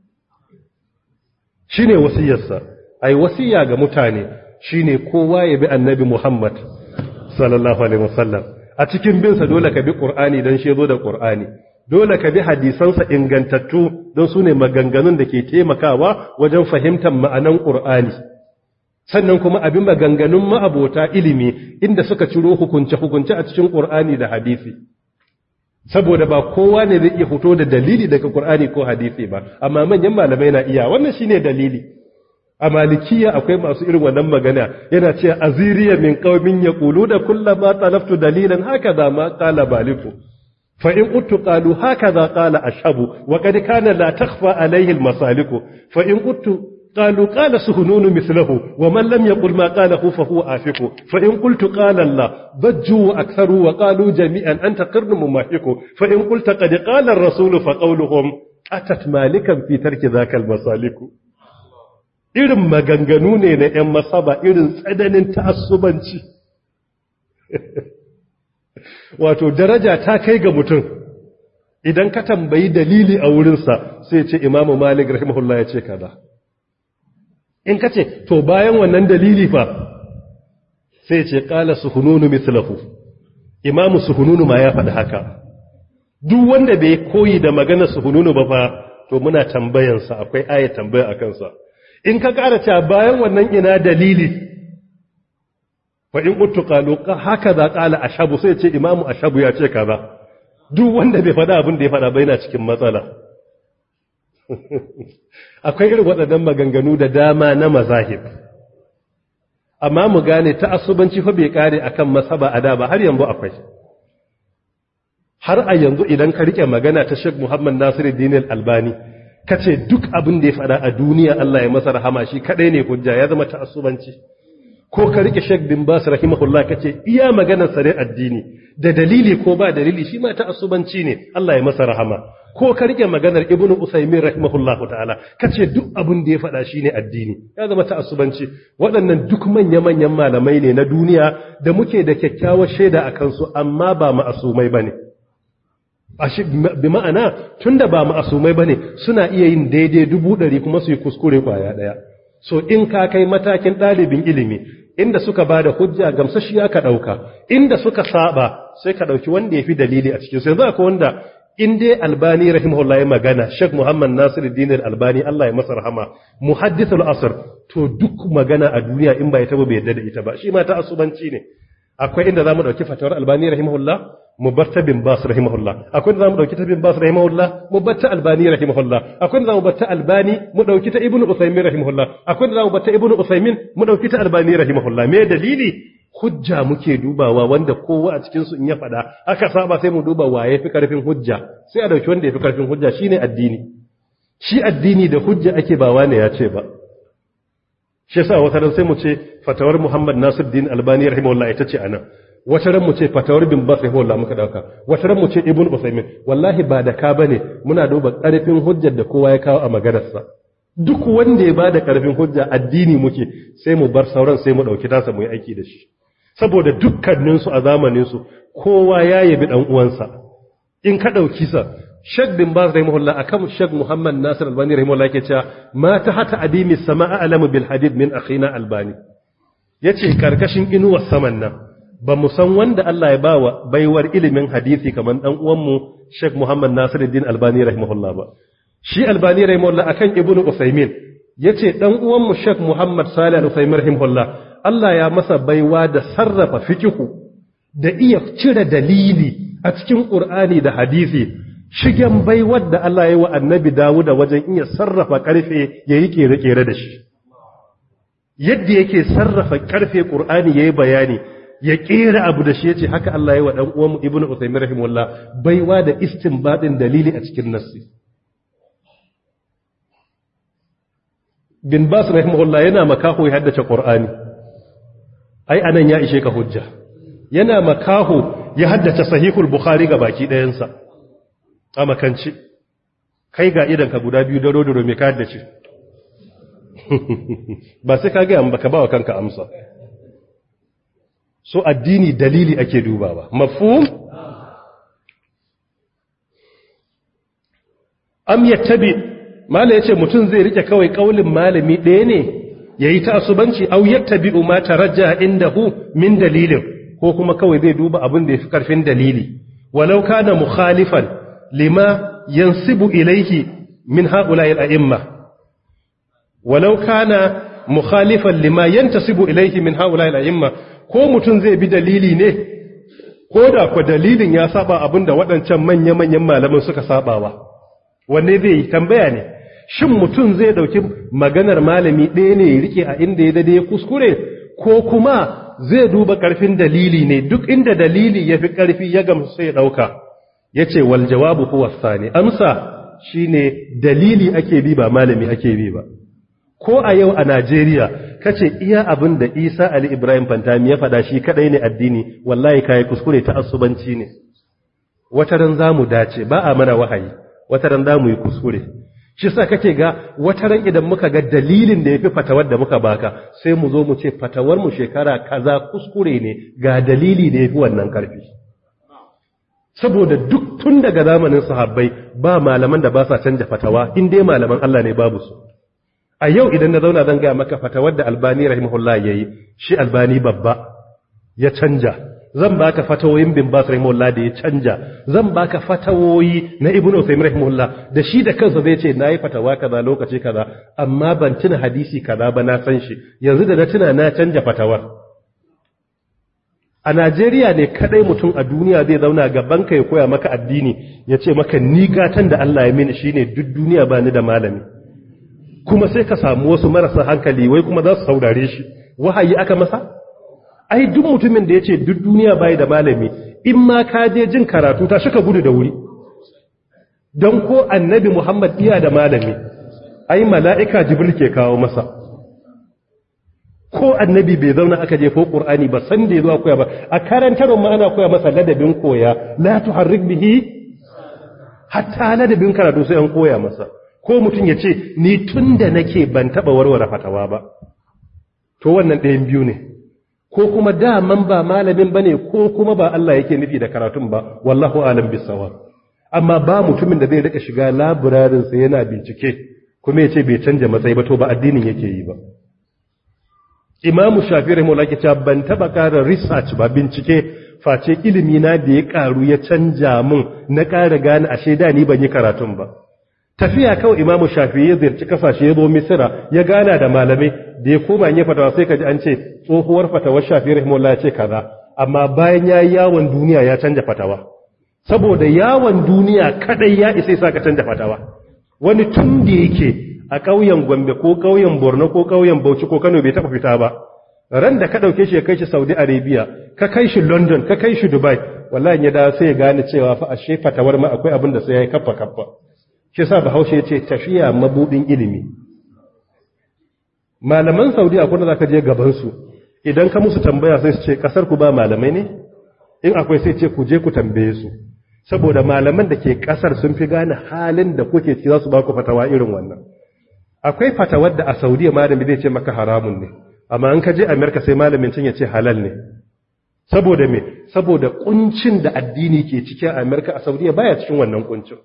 shine wasiyarsa ai wasiya ga mutane shine kowa ya bi annabi Muhammad sallallahu alaihi wasallam a cikin binsa dole ka bi qur'ani dan shi zo da qur'ani dole ka bi hadisansa ingantattu don su ne maganganun da ke taimakawa wajen fahimtar ma'anan ƙur'ani sannan kuma abin maganganun ma'abota ilimi inda suka ciro hukunce-hukunce a cikin ƙur'ani da hadisi saboda ba kowa ne zai iya fito da dalili daga ƙur'ani ko hadisi ba amma manyan malamai na iya wannan shine dalili a malikiya akwai masu irin wannan magana yana ce aziriya min qaumin yaqulu da kullama talaftu dalilan haka da ma qala baliku فإن قلت قالوا هكذا قال أشهب وقد كان لا تخفى عليه المسالك فإن قلت قالوا قال سهنون مثله ومن لم يقل ما قاله فهو آفك فإن قلت قال الله ضجوا وأكثروا وقالوا جميعا أنت قرن مماحك فإن قلت قد قال الرسول فقولهم أتت مالكا في ترك ذاك المسالك irin maganganu ne na ‘yan masaba irin tsananin ta'assubanci wato daraja ta kai ga mutum idan ka tambayi dalili a wurinsa sai ce imamu malik rahimahullah ya ce kaza in ka ce to bayan wannan dalili fa sai ce kala suhununu mislahu imamu suhununu ma ya faɗi haka duk wanda bai koyi da magana suhununu ba fa to muna tambayansa akwai aya tambaya a kansa in ka ƙara cewa bayan wannan ina dalili fa in quttu qalu haka za qala ashabu sai ce imamu ashabu ya ce kaza duk wanda bai faɗa abin da ya faɗa bai na cikin matsala akwai irin waɗannan maganganu da dama na mazahib amma mu gane ta'assubanci fa bai kare akan masaba ada ba har yanzu akwai har a yanzu idan ka rike magana ta Sheikh Muhammad Nasiruddin Al-Albani kace duk abin da ya faɗa a duniya Allah ya masa rahama shi kadai ne hujja ya zama ta'assubanci ko ka rike Sheikh bin Bas rahimahullah kace iya maganar sare addini da dalili ko ba dalili shi ma ta'assubanci ne Allah ya masa rahama ko ka rike maganar Ibn Usaymin rahimahullah ta'ala kace duk abin da ya faɗa shine addini ya zama ta'assubanci waɗannan duk manya-manyan malamai ne na duniya da muke da kyakkyawar shaida akan su amma ba ma'asumai bane bi ma'ana tunda ba ma'asumai bane suna iya yin daidai dubu ɗari kuma su yi kuskure kwaya ɗaya so in ka kai matakin ɗalibin ilimi inda suka ba da hujja gamsashiya ka ɗauka inda suka saba sai ka ɗauki wanda ya fi dalili a cikin sai za ka wanda in dai albani rahimahullah ya magana shek muhammad nasir dinar albani allah ya masa rahama muhaddithul asr to duk magana a duniya in ba ya taba bai yadda da ita ba shi ma ta asubanci ne akwai inda zamu dauki fatawar albani rahimahullah mu bar ta bin bas rahimahullah akwai inda zamu dauki ta bin bas rahimahullah mu bar ta albani rahimahullah akwai inda zamu bar ta albani mu dauki ta ibnu usaymin rahimahullah akwai inda zamu bar ta ibnu usaymin mu dauki ta albani rahimahullah me dalili hujja muke dubawa wanda kowa a cikin su in ya faɗa aka saba sai mu duba waye fi karfin hujja sai a dauki wanda ya fi karfin hujja shine addini shi addini da hujja ake ba wane ya ce ba shi yasa wata ran sai mu ce fatawar Muhammad Nasiruddin Albani rahimahullah ita ce anan wata ran mu ce fatawar bin Bas rahimahullah muka dauka wata ran mu ce Ibn Usaymin wallahi ba da ka bane muna duba karfin hujjar da kowa ya kawo a maganarsa duk wanda ya bada karfin hujja addini muke sai mu bar sauran sai mu dauki tasa mu yi aiki da shi saboda dukkanin su a zamanin su kowa ya yabi dan uwansa in ka dauki sa Sheikh bin Baz rahimahullah akan Sheikh Muhammad Nasir Albani rahimahullah yake cewa ma ta hata adimi sama'a alamu bil hadid min akhina Albani yace karkashin inuwar saman nan ba mu san wanda Allah ya bawa baiwar ilimin hadisi kaman dan uwan mu Sheikh Muhammad Nasiruddin Albani rahimahullah ba shi Albani rahimahullah akan Ibn Usaymin yace dan uwan mu Sheikh Muhammad Salih Al-Usaymin rahimahullah Allah ya masa baiwa da sarrafa fikihu da iya cire dalili a cikin Qur'ani da hadisi shigen baiwar da Allah ya yi wa annabi Dawuda wajen iya sarrafa karfe ya yi kere-kere da shi. Yadda yake sarrafa karfe ƙur'ani ya yi bayani, ya ƙera abu da shi ya ce haka Allah ya yi wa ɗan uwanmu Ibn Usaimin Rahimullah baiwa da istinbadin dalili a cikin nassi. Bin Bas Rahimullah yana makaho ya haddace ƙur'ani, ai anan ya ishe ka hujja. Yana makaho ya haddace sahihul Bukhari ga baki ɗayansa. a makanci kai ga idanka guda biyu daro daro mai kayar da ce ba sai ka gaya ba ka ba wa kanka amsa so addini dalili ake dubawa mafhum am yattabi mala yace mutum zai rike kawai kaulin malami ɗaya ne yayi ta asubanci aw yattabi ma tarajja indahu min dalilin ko kuma kawai zai duba abin da yafi karfin dalili walau kana mukhalifan لما ينسب إليه من هؤلاء الأئمة ولو كان مخالفا لما ينتسب إليه من هؤلاء الأئمة ko mutum zai bi dalili ne ko da kwa dalilin ya saba abin da waɗancan manya-manyan malaman suka sabawa wanne zai yi tambaya ne shin mutum zai ɗauki maganar malami ɗaya ne ya rike a inda ya dade ya kuskure ko kuma zai duba ƙarfin dalili ne duk inda dalili ya fi ƙarfi ya gamsu sai ya ɗauka ya ce wal jawabu huwa sani amsa shine dalili ake bi ba malami ake bi ba ko a yau a Najeriya kace iya abin da Isa Ali Ibrahim Fantami ya faɗa shi kadai ne addini wallahi kai kuskure ta asubanci ne wata ran zamu dace ba a mana wahayi wata ran zamu yi kuskure shi sa kake ga wata ran idan muka ga dalilin da yafi fatawar da muka baka sai mu zo mu ce fatawar mu shekara kaza kuskure ne ga dalili da yafi wannan karfi saboda duk tun daga zamanin sahabbai ba malaman da ba sa canja fatawa in dai malaman Allah ne babu su a yau idan na zauna zan gaya maka fatawar da albani rahimahullah ya yi shi albani babba ya canja zan baka fatawoyin bin bas rahimahullah da ya canja zan baka fatawoyi na ibnu usaym rahimahullah da shi da kansa zai ce nayi fatawa kaza lokaci kaza amma ban tuna hadisi kaza ba na san shi yanzu da na tuna na canja fatawar a Najeriya ne kadai mutum a duniya zai zauna gaban ka ya koya maka addini ya ce maka ni gatan da Allah ya mini shine duk duniya ba ni da malami kuma sai ka samu wasu marasa hankali wai kuma za su saurare shi wahayi aka masa ai duk mutumin da ya ce duk duniya bai da malami in ma ka je jin karatu ta shika gudu da wuri don ko annabi Muhammad iya da malami ai mala'ika jibril ke kawo masa ko annabi bai zauna aka je ko qur'ani ba san da zuwa koya ba a karantarwa ma ana koya masa ladabin koya la tuharrik bihi hatta ladabin karatu sai an koya masa ko mutum ya ce ni tunda nake ban taba warware fatawa ba to wannan ɗayan biyu ne ko kuma daman ba malamin bane ko kuma ba Allah yake nufi da karatun ba wallahu alam bisawa amma ba mutumin da zai rika shiga laburarin sa yana bincike kuma ya ce bai canja matsayi ba to ba addinin yake yi ba imamu shafi rahimahullah ke cewa ban taba ƙara research ba bincike face ilimi na da ya ƙaru ya canja mun na ƙara gane ashe da ni ban yi karatun ba tafiya kawai imamu shafi ya ziyarci kasashe ya zo misira ya gana da malamai da ya koma ya fatawa sai ka ji an ce tsohuwar fatawar shafi rahimahullah ya ce kaza amma bayan ya yi yawon duniya ya canja fatawa saboda yawon duniya kadai ya isa sa ka canja fatawa wani tun da yake a ƙauyen Gombe ko ƙauyen Borno ko ƙauyen Bauchi ko Kano bai taɓa fita ba ran da ka ɗauke shi ya kai shi saudi arabia ka kai shi london ka kai shi dubai wallahi ya da sai ya gane cewa fa ashe fatawar ma akwai abin da sai ya yi kaffa kaffa shi sa bahaushe ya ce tafiya mabudin ilimi malaman saudi akwai da zaka je gaban su idan ka musu tambaya sai su ce kasar ku ba malamai ne in akwai sai ce ku je ku tambaye su saboda malaman da ke kasar sun fi gane halin da kuke ci za su ba ku fatawa irin wannan akwai fatawar da a saudiya malami zai ce maka haramun ne amma an ka je amerika sai malamin cin ya ce halal ne saboda me saboda kuncin da addini ke cikin amerika a saudiya baya cikin wannan kuncin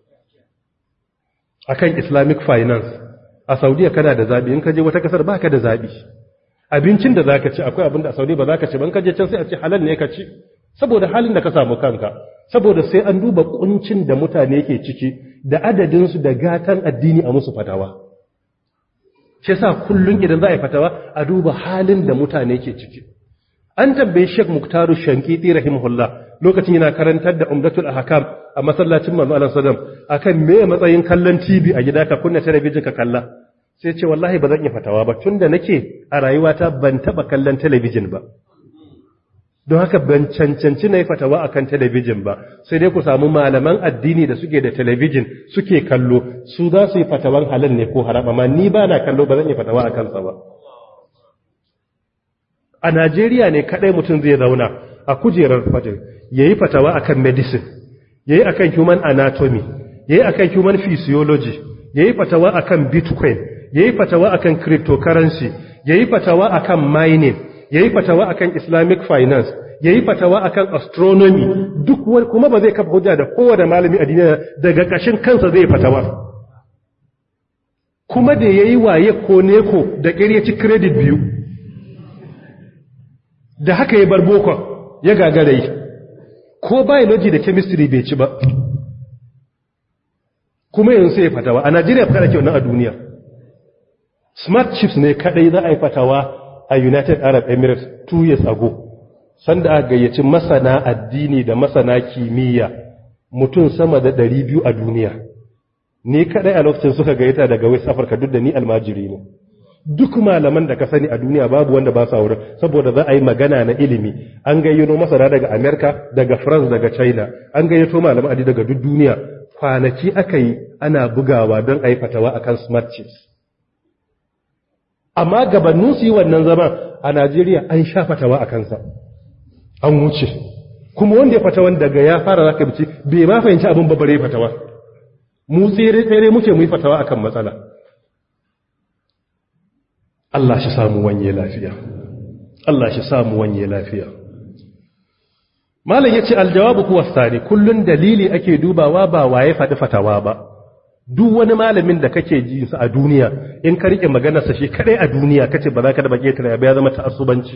akan islamic finance a saudiya kana da zabi in ka je wata kasar baka da zabi abincin da zaka ci akwai abin da a saudiya ba zaka ci ban ka je can sai a ce halal ne ka ci saboda halin da ka samu kanka saboda sai an duba kuncin da mutane ke ciki da adadin su da gatan addini a musu fatawa shi yasa kullun idan za a yi fatawa a duba halin da mutane ke ciki an tambaye Sheikh Muktaru Shankiti rahimahullah lokacin yana karantar da Umdatul Ahkam a masallacin Manzo Allah sallam akan me matsayin kallon TV a gida ka kunna talabijin ka kalla sai ce wallahi ba zan yi fatawa ba tunda nake a rayuwata ban taba kallon talabijin ba don haka ban cancanci na yi fatawa akan talabijin ba sai dai ku samu malaman addini da suke da talabijin suke kallo su za su yi fatawan halal ne ko haram amma ni ba na kallo ba zan yi fatawa a kansa ba a Najeriya ne kadai mutum zai zauna a kujerar fatin yayi fatawa akan medicine yayi akan human anatomy yayi akan human physiology yayi fatawa akan bitcoin yayi fatawa akan cryptocurrency yayi fatawa akan mining yayi fatawa akan islamic finance yayi fatawa akan astronomy duk wani kuma ba zai kafa hujja da kowane malami a duniya daga kashin kansa zai fatawa kuma da yayi waye ko neko da kiryaci credit biyu da haka ya bar bokon ya gagara yi ko biology da chemistry bai ci ba kuma yanzu sai ya fatawa a Najeriya fa kada ke wannan a duniya smart chips ne kadai za a yi fatawa a United Arab Emirates two years ago sanda aka gayyaci masana addini da masana kimiyya mutum sama da 200 a duniya ni kadai a lokacin suka gayyata daga West Africa duk da ni almajiri ne duk malaman da ka sani a duniya babu wanda ba sa wurin saboda za a yi magana na ilimi an gayyato masana daga America daga France daga China an gayyato malaman addini daga duk duniya kwanaki aka yi ana bugawa don a yi fatawa akan smart chips amma gabanin su yi wannan zaman a Najeriya an sha fatawa a kansa an wuce kuma wanda ya fatawan daga ya fara zaka bici bai ma fahimci abin babare fatawa mu tsere tsere muke mu yi fatawa akan matsala Allah shi samu wanye lafiya Allah shi samu wanye lafiya Malam yace aljawabu kuwa sani kullun dalili ake dubawa ba waye faɗi fatawa ba duk wani malamin da kake ji sa a duniya in ka rike maganar sa shi kadai a duniya kace ba za ka da bake ta ba ya zama ta'assubanci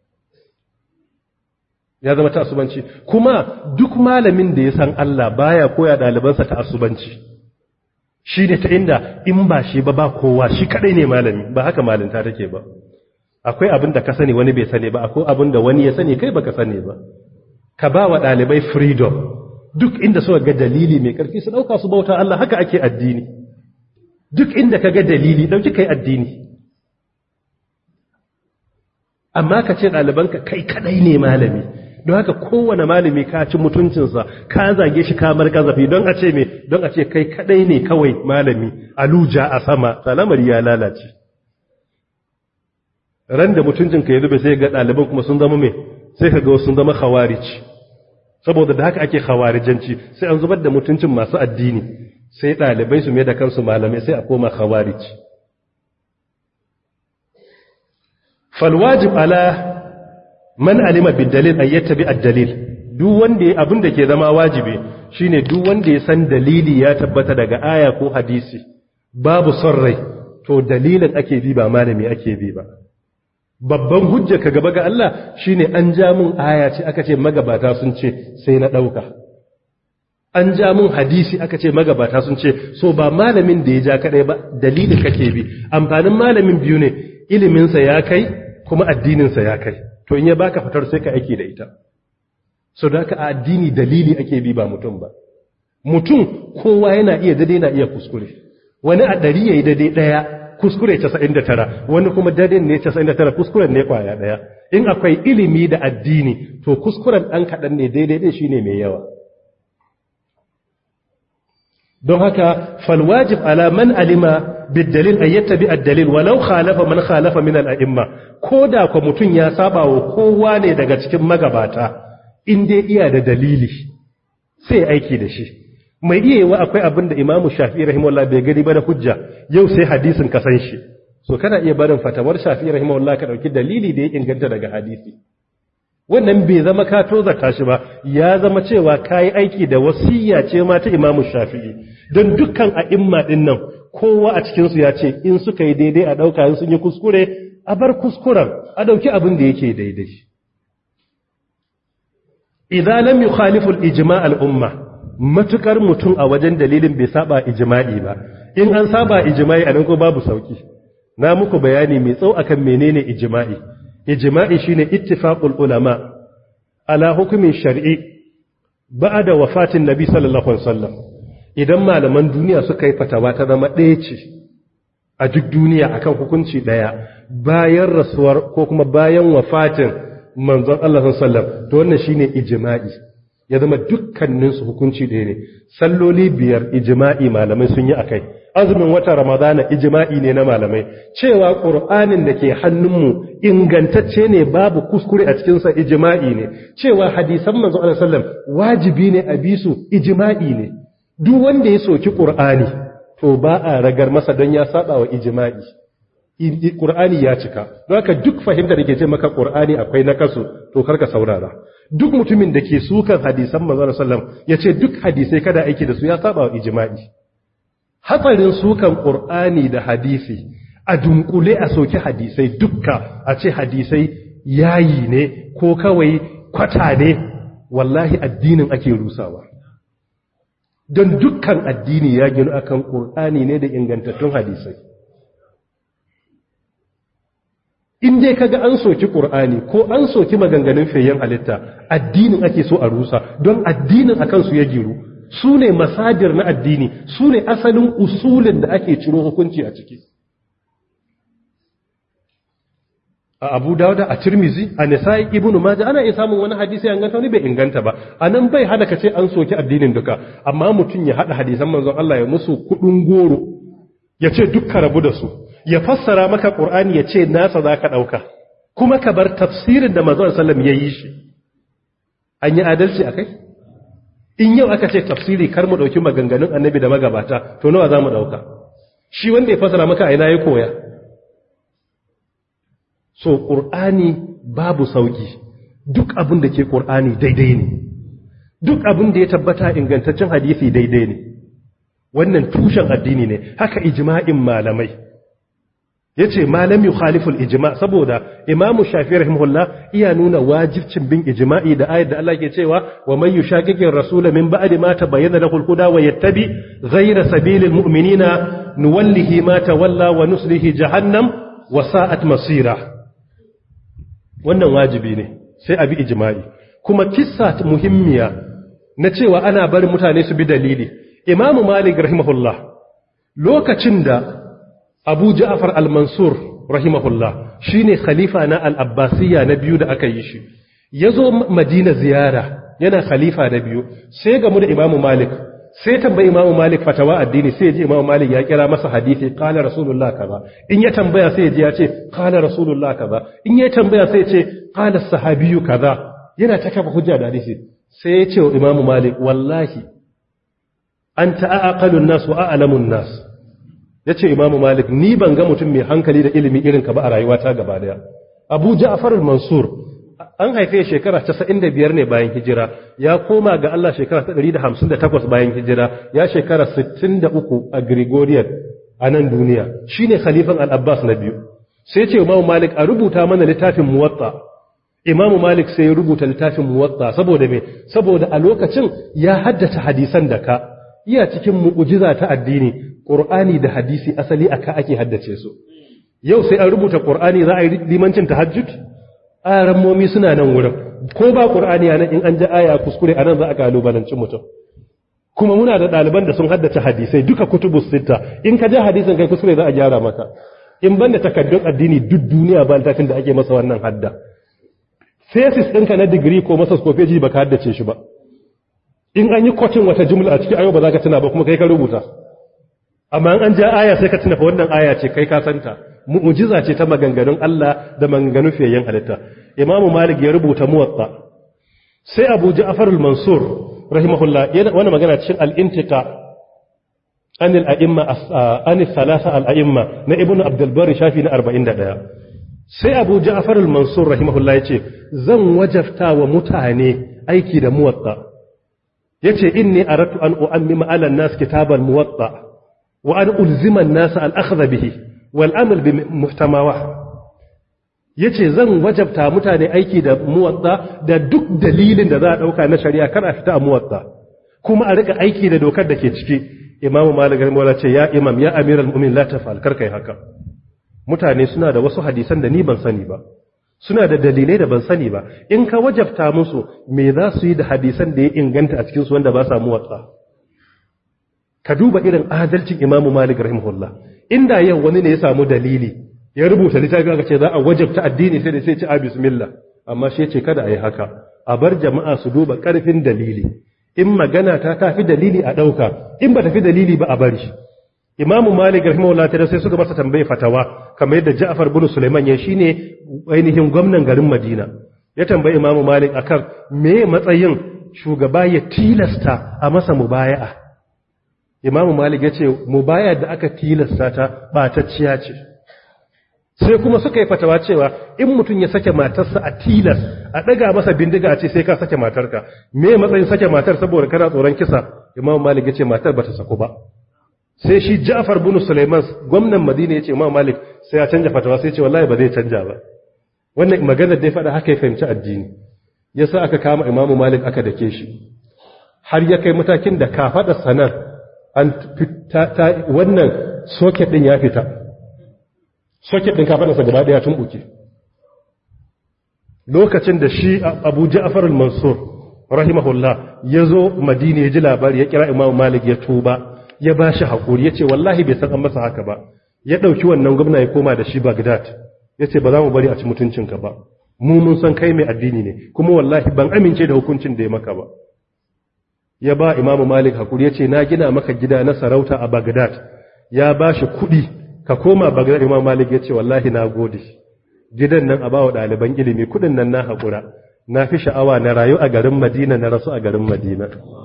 ya zama ta'assubanci kuma duk malamin da ya san Allah baya koya ɗalibansa ta'assubanci shi ne ta inda in ba shi ba ba kowa shi kadai ne malami ba haka malinta take ba akwai abin da ka sani wani bai sani ba akwai abin da wani ya sani kai baka sani ba ka ba wa ɗalibai freedom duk inda suka ga dalili mai ƙarfi su ɗauka su bauta Allah haka ake addini duk inda ka ga dalili ɗauki kai addini amma ka ce ɗalibanka kai kadai ne malami don haka kowane malami ka ci mutuncinsa ka zage shi kamar kazafi don a ce me don a ce kai kadai ne kawai malami aluja a sama salamar ya lalace ran da mutuncinka ya zube sai ga ɗaliban kuma sun zama me sai ka ga sun zama khawarij saboda da haka ake khawarijanci sai an zubar da mutuncin masu addini sai ɗalibai su mai da kansu malamai sai a koma khawarij falwajib ala man alima bidalil ay yattabi ad-dalil duk wanda abin da ke zama wajibi shine duk wanda ya san dalili ya tabbata daga aya ko hadisi babu son rai to dalilin ake bi ba malami ake bi ba babban hujja ka gaba ga Allah shine an ja mun aya ce aka ce magabata sun ce sai na dauka an ja mun hadisi aka ce magabata sun ce so ba malamin da ya ja kadai ba dalilin kake bi amfanin malamin biyu ne iliminsa ya kai kuma addininsa ya kai to in ya baka fitar sai ka aiki da ita so da ka addini dalili ake bi ba mutum ba mutum kowa yana iya dade na iya kuskure wani a ɗari ya yi dade ɗaya kuskure 99 wani kuma dadin ne 99 kuskuren ne kwaya daya in akwai ilimi da addini to kuskuren dan kadan ne daidai din shine mai yawa don haka falwajib ala man alima bid-dalil ay yattabi ad-dalil walau khalafa man khalafa min al-a'imma koda ko mutun ya saba wa kowa ne daga cikin magabata in dai iya da dalili sai aiki da shi mai iya yiwa akwai abin da imamu shafi'i rahimahullah bai gani ba da hujja yau sai hadisin ka san shi so kana iya barin fatawar shafi'i rahimahullah ka dauki dalili da ya inganta daga hadisi wannan bai zama ka tozarta shi ba ya zama cewa kayi aiki da wasiyya ce ma ta imamu shafi'i don dukkan a'imma din nan kowa a cikin su ya ce in suka yi daidai a dauka in sun yi kuskure a bar kuskuren a dauki abin da yake daidai idan lam yukhalifu al-ijma' al-umma matukar mutum a wajen dalilin bai saba ijma'i ba in an saba ijma'i a nan ko babu sauki na muku bayani mai tsau akan menene ijma'i ijma'i shine ittifaqul ulama ala hukumin shar'i ba'da wafatin nabi sallallahu alaihi wasallam idan malaman duniya suka yi fatawa ta zama ɗaya ce a duk duniya akan hukunci ɗaya bayan rasuwar ko kuma bayan wafatin manzon Allah sallallahu alaihi wasallam to wannan shine ijma'i ya zama dukkaninsu hukunci ɗaya ne salloli biyar ijima'i malamai sun yi akai azumin wata ramadana ijima'i ne na malamai cewa ƙur'anin da ke hannunmu ingantacce ne babu kuskure a cikinsa ijima'i ne cewa hadisan manzo Allah sallam wajibi ne a bisu ijima'i ne duk wanda ya soki ƙur'ani to ba a ragar masa don ya saba wa ijima'i Qur'ani ya cika don haka duk fahimta da ke ce maka Qur'ani akwai na kasu to karka saurara duk mutumin da ke sukan hadisan manzon sallam ya ce duk hadisai kada aiki da su ya saba wa ijma'i hatsarin sukan Qur'ani da hadisi a dunkule a soki hadisai dukka a ce hadisai yayi ne ko kawai kwata ne wallahi addinin ake rusawa don dukkan addini ya ginu akan Qur'ani ne da ingantattun hadisai in dai kaga an soki Qur'ani ko an soki maganganun fayyan halitta addinin ake so a rusa don addinin akan su ya giru su ne masadir na addini su ne asalin usulin da ake ciro hukunci a ciki a Abu Dawud a Tirmizi a Nisa'i Ibn Majah ana iya samun wani hadisi ya inganta wani bai inganta ba anan bai hada kace an soki addinin duka amma mutun ya hada hadisan manzon Allah ya musu kudin goro ya ce dukka rabu da su ya fassara maka ƙur'ani ya ce nasa za ka ɗauka kuma ka bar tafsirin da mazan sallam ya yi shi an yi adalci a kai in yau aka ce tafsiri kar mu ɗauki maganganun annabi da magabata to nawa za mu ɗauka shi wanda ya fassara maka a ina ya koya so ƙur'ani babu sauƙi duk abin da ke ƙur'ani daidai ne duk abin da ya tabbata ingantaccen hadisi daidai ne wannan tushen addini ne haka ijma'in malamai yace malam yukhaliful ijma saboda imam shafi rahimahullah iya nuna wajibcin bin ijma'i da ayat da Allah ke cewa wa man yushaqiqir rasul min ba'di ma tabayyana lahu al-huda wa yattabi ghayra sabilil mu'minina nuwallihi ma tawalla wa nuslihi jahannam wa sa'at masira wannan wajibi ne sai abi ijma'i kuma kissa muhimmiya na cewa ana barin mutane su bi dalili imam malik rahimahullah lokacin da abu ja'far al-mansur rahimahullah shine khalifa na al-abbasiyya na biyu da aka yi shi yazo madina ziyara yana khalifa na biyu sai gamu da imamu malik sai tambayi imamu malik fatawa addini sai ji imamu malik ya kira masa hadisi qala rasulullah kaza in ya tambaya sai ji ya ce qala rasulullah kaza in ya tambaya sai ya ce qala sahabiyyu kaza yana ta kafa hujja da hadisi sai ya ce wa imamu malik wallahi anta aqalun nas wa a'lamun nas ya ce imamu malik ni ban ga mutum mai hankali da ilimi irin ka ba a rayuwata gaba daya abu ja'far al-mansur an haife shekara 95 ne bayan hijira ya koma ga Allah shekara 158 bayan hijira ya shekara 63 a gregorian a nan duniya shine khalifan al-abbas na biyu sai ce imamu malik a rubuta mana littafin muwatta imamu malik sai ya rubuta littafin muwatta saboda me saboda a lokacin ya haddace hadisan da ka iya cikin mu'ujiza ta addini Ƙur'ani da hadisi asali aka ake haddace su yau sai an rubuta ƙur'ani za a yi limancin tahajjud arammomi suna nan wurin ko ba ƙur'ani a nan in an ji aya kuskure a nan za a kalubalanci mutum kuma muna da ɗaliban da sun haddace hadisai duka kutubus sita in ka ja hadisin kai kuskure za a gyara maka in banda takaddun addini duk duniya ba littafin da ake masa wannan hadda thesis ɗinka na digiri ko masa skofeji ba ka haddace shi ba in an yi kwacin wata jumla a cikin ayo ba za ka tuna ba kuma kai ka rubuta amma an ja aya sai ka tuna fa wannan aya ce kai ka santa mu'jiza ce ta maganganun Allah da maganganun fiyayyen halitta imamu malik ya rubuta muwatta sai abu ja'far al-mansur rahimahullah yana wannan magana cikin al-intiqa an al-a'imma an thalatha al-a'imma na ibnu abdul bari shafi na 41 sai abu ja'far al-mansur rahimahullah yace zan wajafta wa mutane aiki da muwatta yace inni aratu an u'ammima ala an-nas kitabal muwatta wa an ulzima an-nas al-akhdha bihi wal amal bi muhtamawa yace zan wajabta mutane aiki da muwatta da duk dalilin da za a dauka na shari'a kar a fita a muwatta kuma a rika aiki da dokar da ke ciki imam malik rahimahullah ce ya imam ya amiral mu'minin la tafal kar kai haka mutane suna da wasu hadisan da ni ban sani ba suna da dalilai da ban sani ba in ka wajabta musu me za su yi da hadisan da ya inganta a cikin su wanda ba sa muwatta ka duba irin adalcin imam malik rahimahullah inda yau wani ne ya samu dalili ya rubuta littafi aka ce za a wajabta addini sai da sai ci a bismillah amma shi ce kada a yi haka a bar jama'a su duba karfin dalili in magana ta tafi dalili a ɗauka in ba tafi dalili ba a bari imamu malik rahimahullah ta sai suka masa tambaye fatawa kamar yadda ja'far bin sulaiman ya shine ainihin gwamnan garin madina ya tambayi imamu malik akan me matsayin shugaba ya tilasta a masa mubaya'a imamu malik ya ce mubaya da aka tilasta ta ɓatacciya ce sai kuma suka yi fatawa cewa in mutum ya sake matarsa a tilas a ɗaga masa bindiga a ce sai ka sake matarka me matsayin sake matar saboda kana tsoron kisa imamu malik ya ce matar ba ta saku ba sai shi ja'far bin sulaiman gwamnan madina ya ce imamu malik sai ya canja fatawa sai ya ce wallahi ba zai canja ba wannan maganar da ya faɗa haka ya fahimci addini yasa aka kama imamu malik aka dake shi har ya kai matakin da ka faɗa sanar an fita wannan soket din ya fita soket din kafadarsa gaba daya tun buke lokacin da shi abu ja'far al-mansur rahimahullah ya zo madina ya ji labari ya kira imam malik ya tuba ya ba shi haƙuri ya ce wallahi bai san an masa haka ba ya ɗauki wannan gwamna ya koma da shi bagdad ya ce ba za mu bari a ci mutuncinka ba mu mun san kai mai addini ne kuma wallahi ban amince da hukuncin da ya maka ba ya ba imamu malik hakuri ya ce na gina maka gida na sarauta a bagdad ya ba shi kuɗi ka koma bagdad imamu malik ya ce wallahi na gode gidan nan a ba wa ɗaliban ilimi kuɗin nan na haƙura na fi sha'awa na rayu a garin madina na rasu a garin madina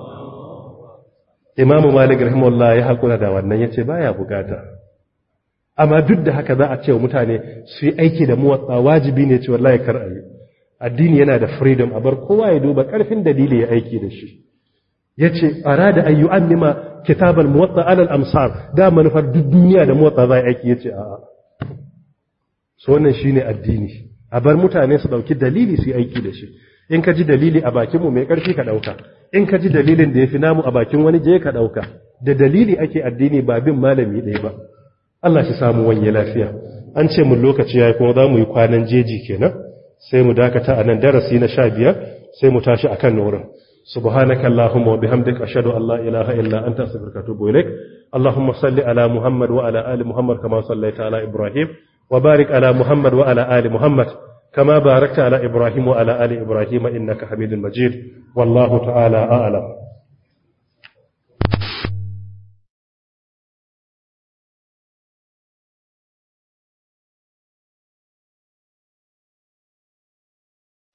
imamu malik rahimahullah ya haƙura da wannan ya ce baya bukata amma duk da haka za a ce wa mutane su yi aiki da muwatsa wajibi ne ce wallahi kar a yi addini yana da freedom a bar kowa ya duba ƙarfin dalili ya aiki da shi ya ce arada an yi annima kitabar muwatsa alal amsar da manufar duk duniya da muwatsa za a aiki ya ce a'a so wannan shi ne addini a bar mutane su ɗauki dalili su yi aiki da shi in ka ji dalili a bakinmu mai ƙarfi ka ɗauka in ka ji dalilin da ya fi namu a bakin wani je ka ɗauka da dalili ake addini ba bin malami ɗaya ba Allah shi samu wanye lafiya an ce mun lokaci ya yi kuma za mu yi kwanan jeji kenan sai mu dakata a nan darasi na sha biyar sai mu tashi a kan wurin سبحانك اللهم وبحمدك أشهد أن لا إله إلا أنت أستغفرك وأتوب إليك اللهم صل على محمد وعلى آل محمد كما صليت على إبراهيم وبارك على محمد وعلى آل محمد كما باركت على إبراهيم وعلى آل إبراهيم إنك حميد مجيد والله تعالى أعلم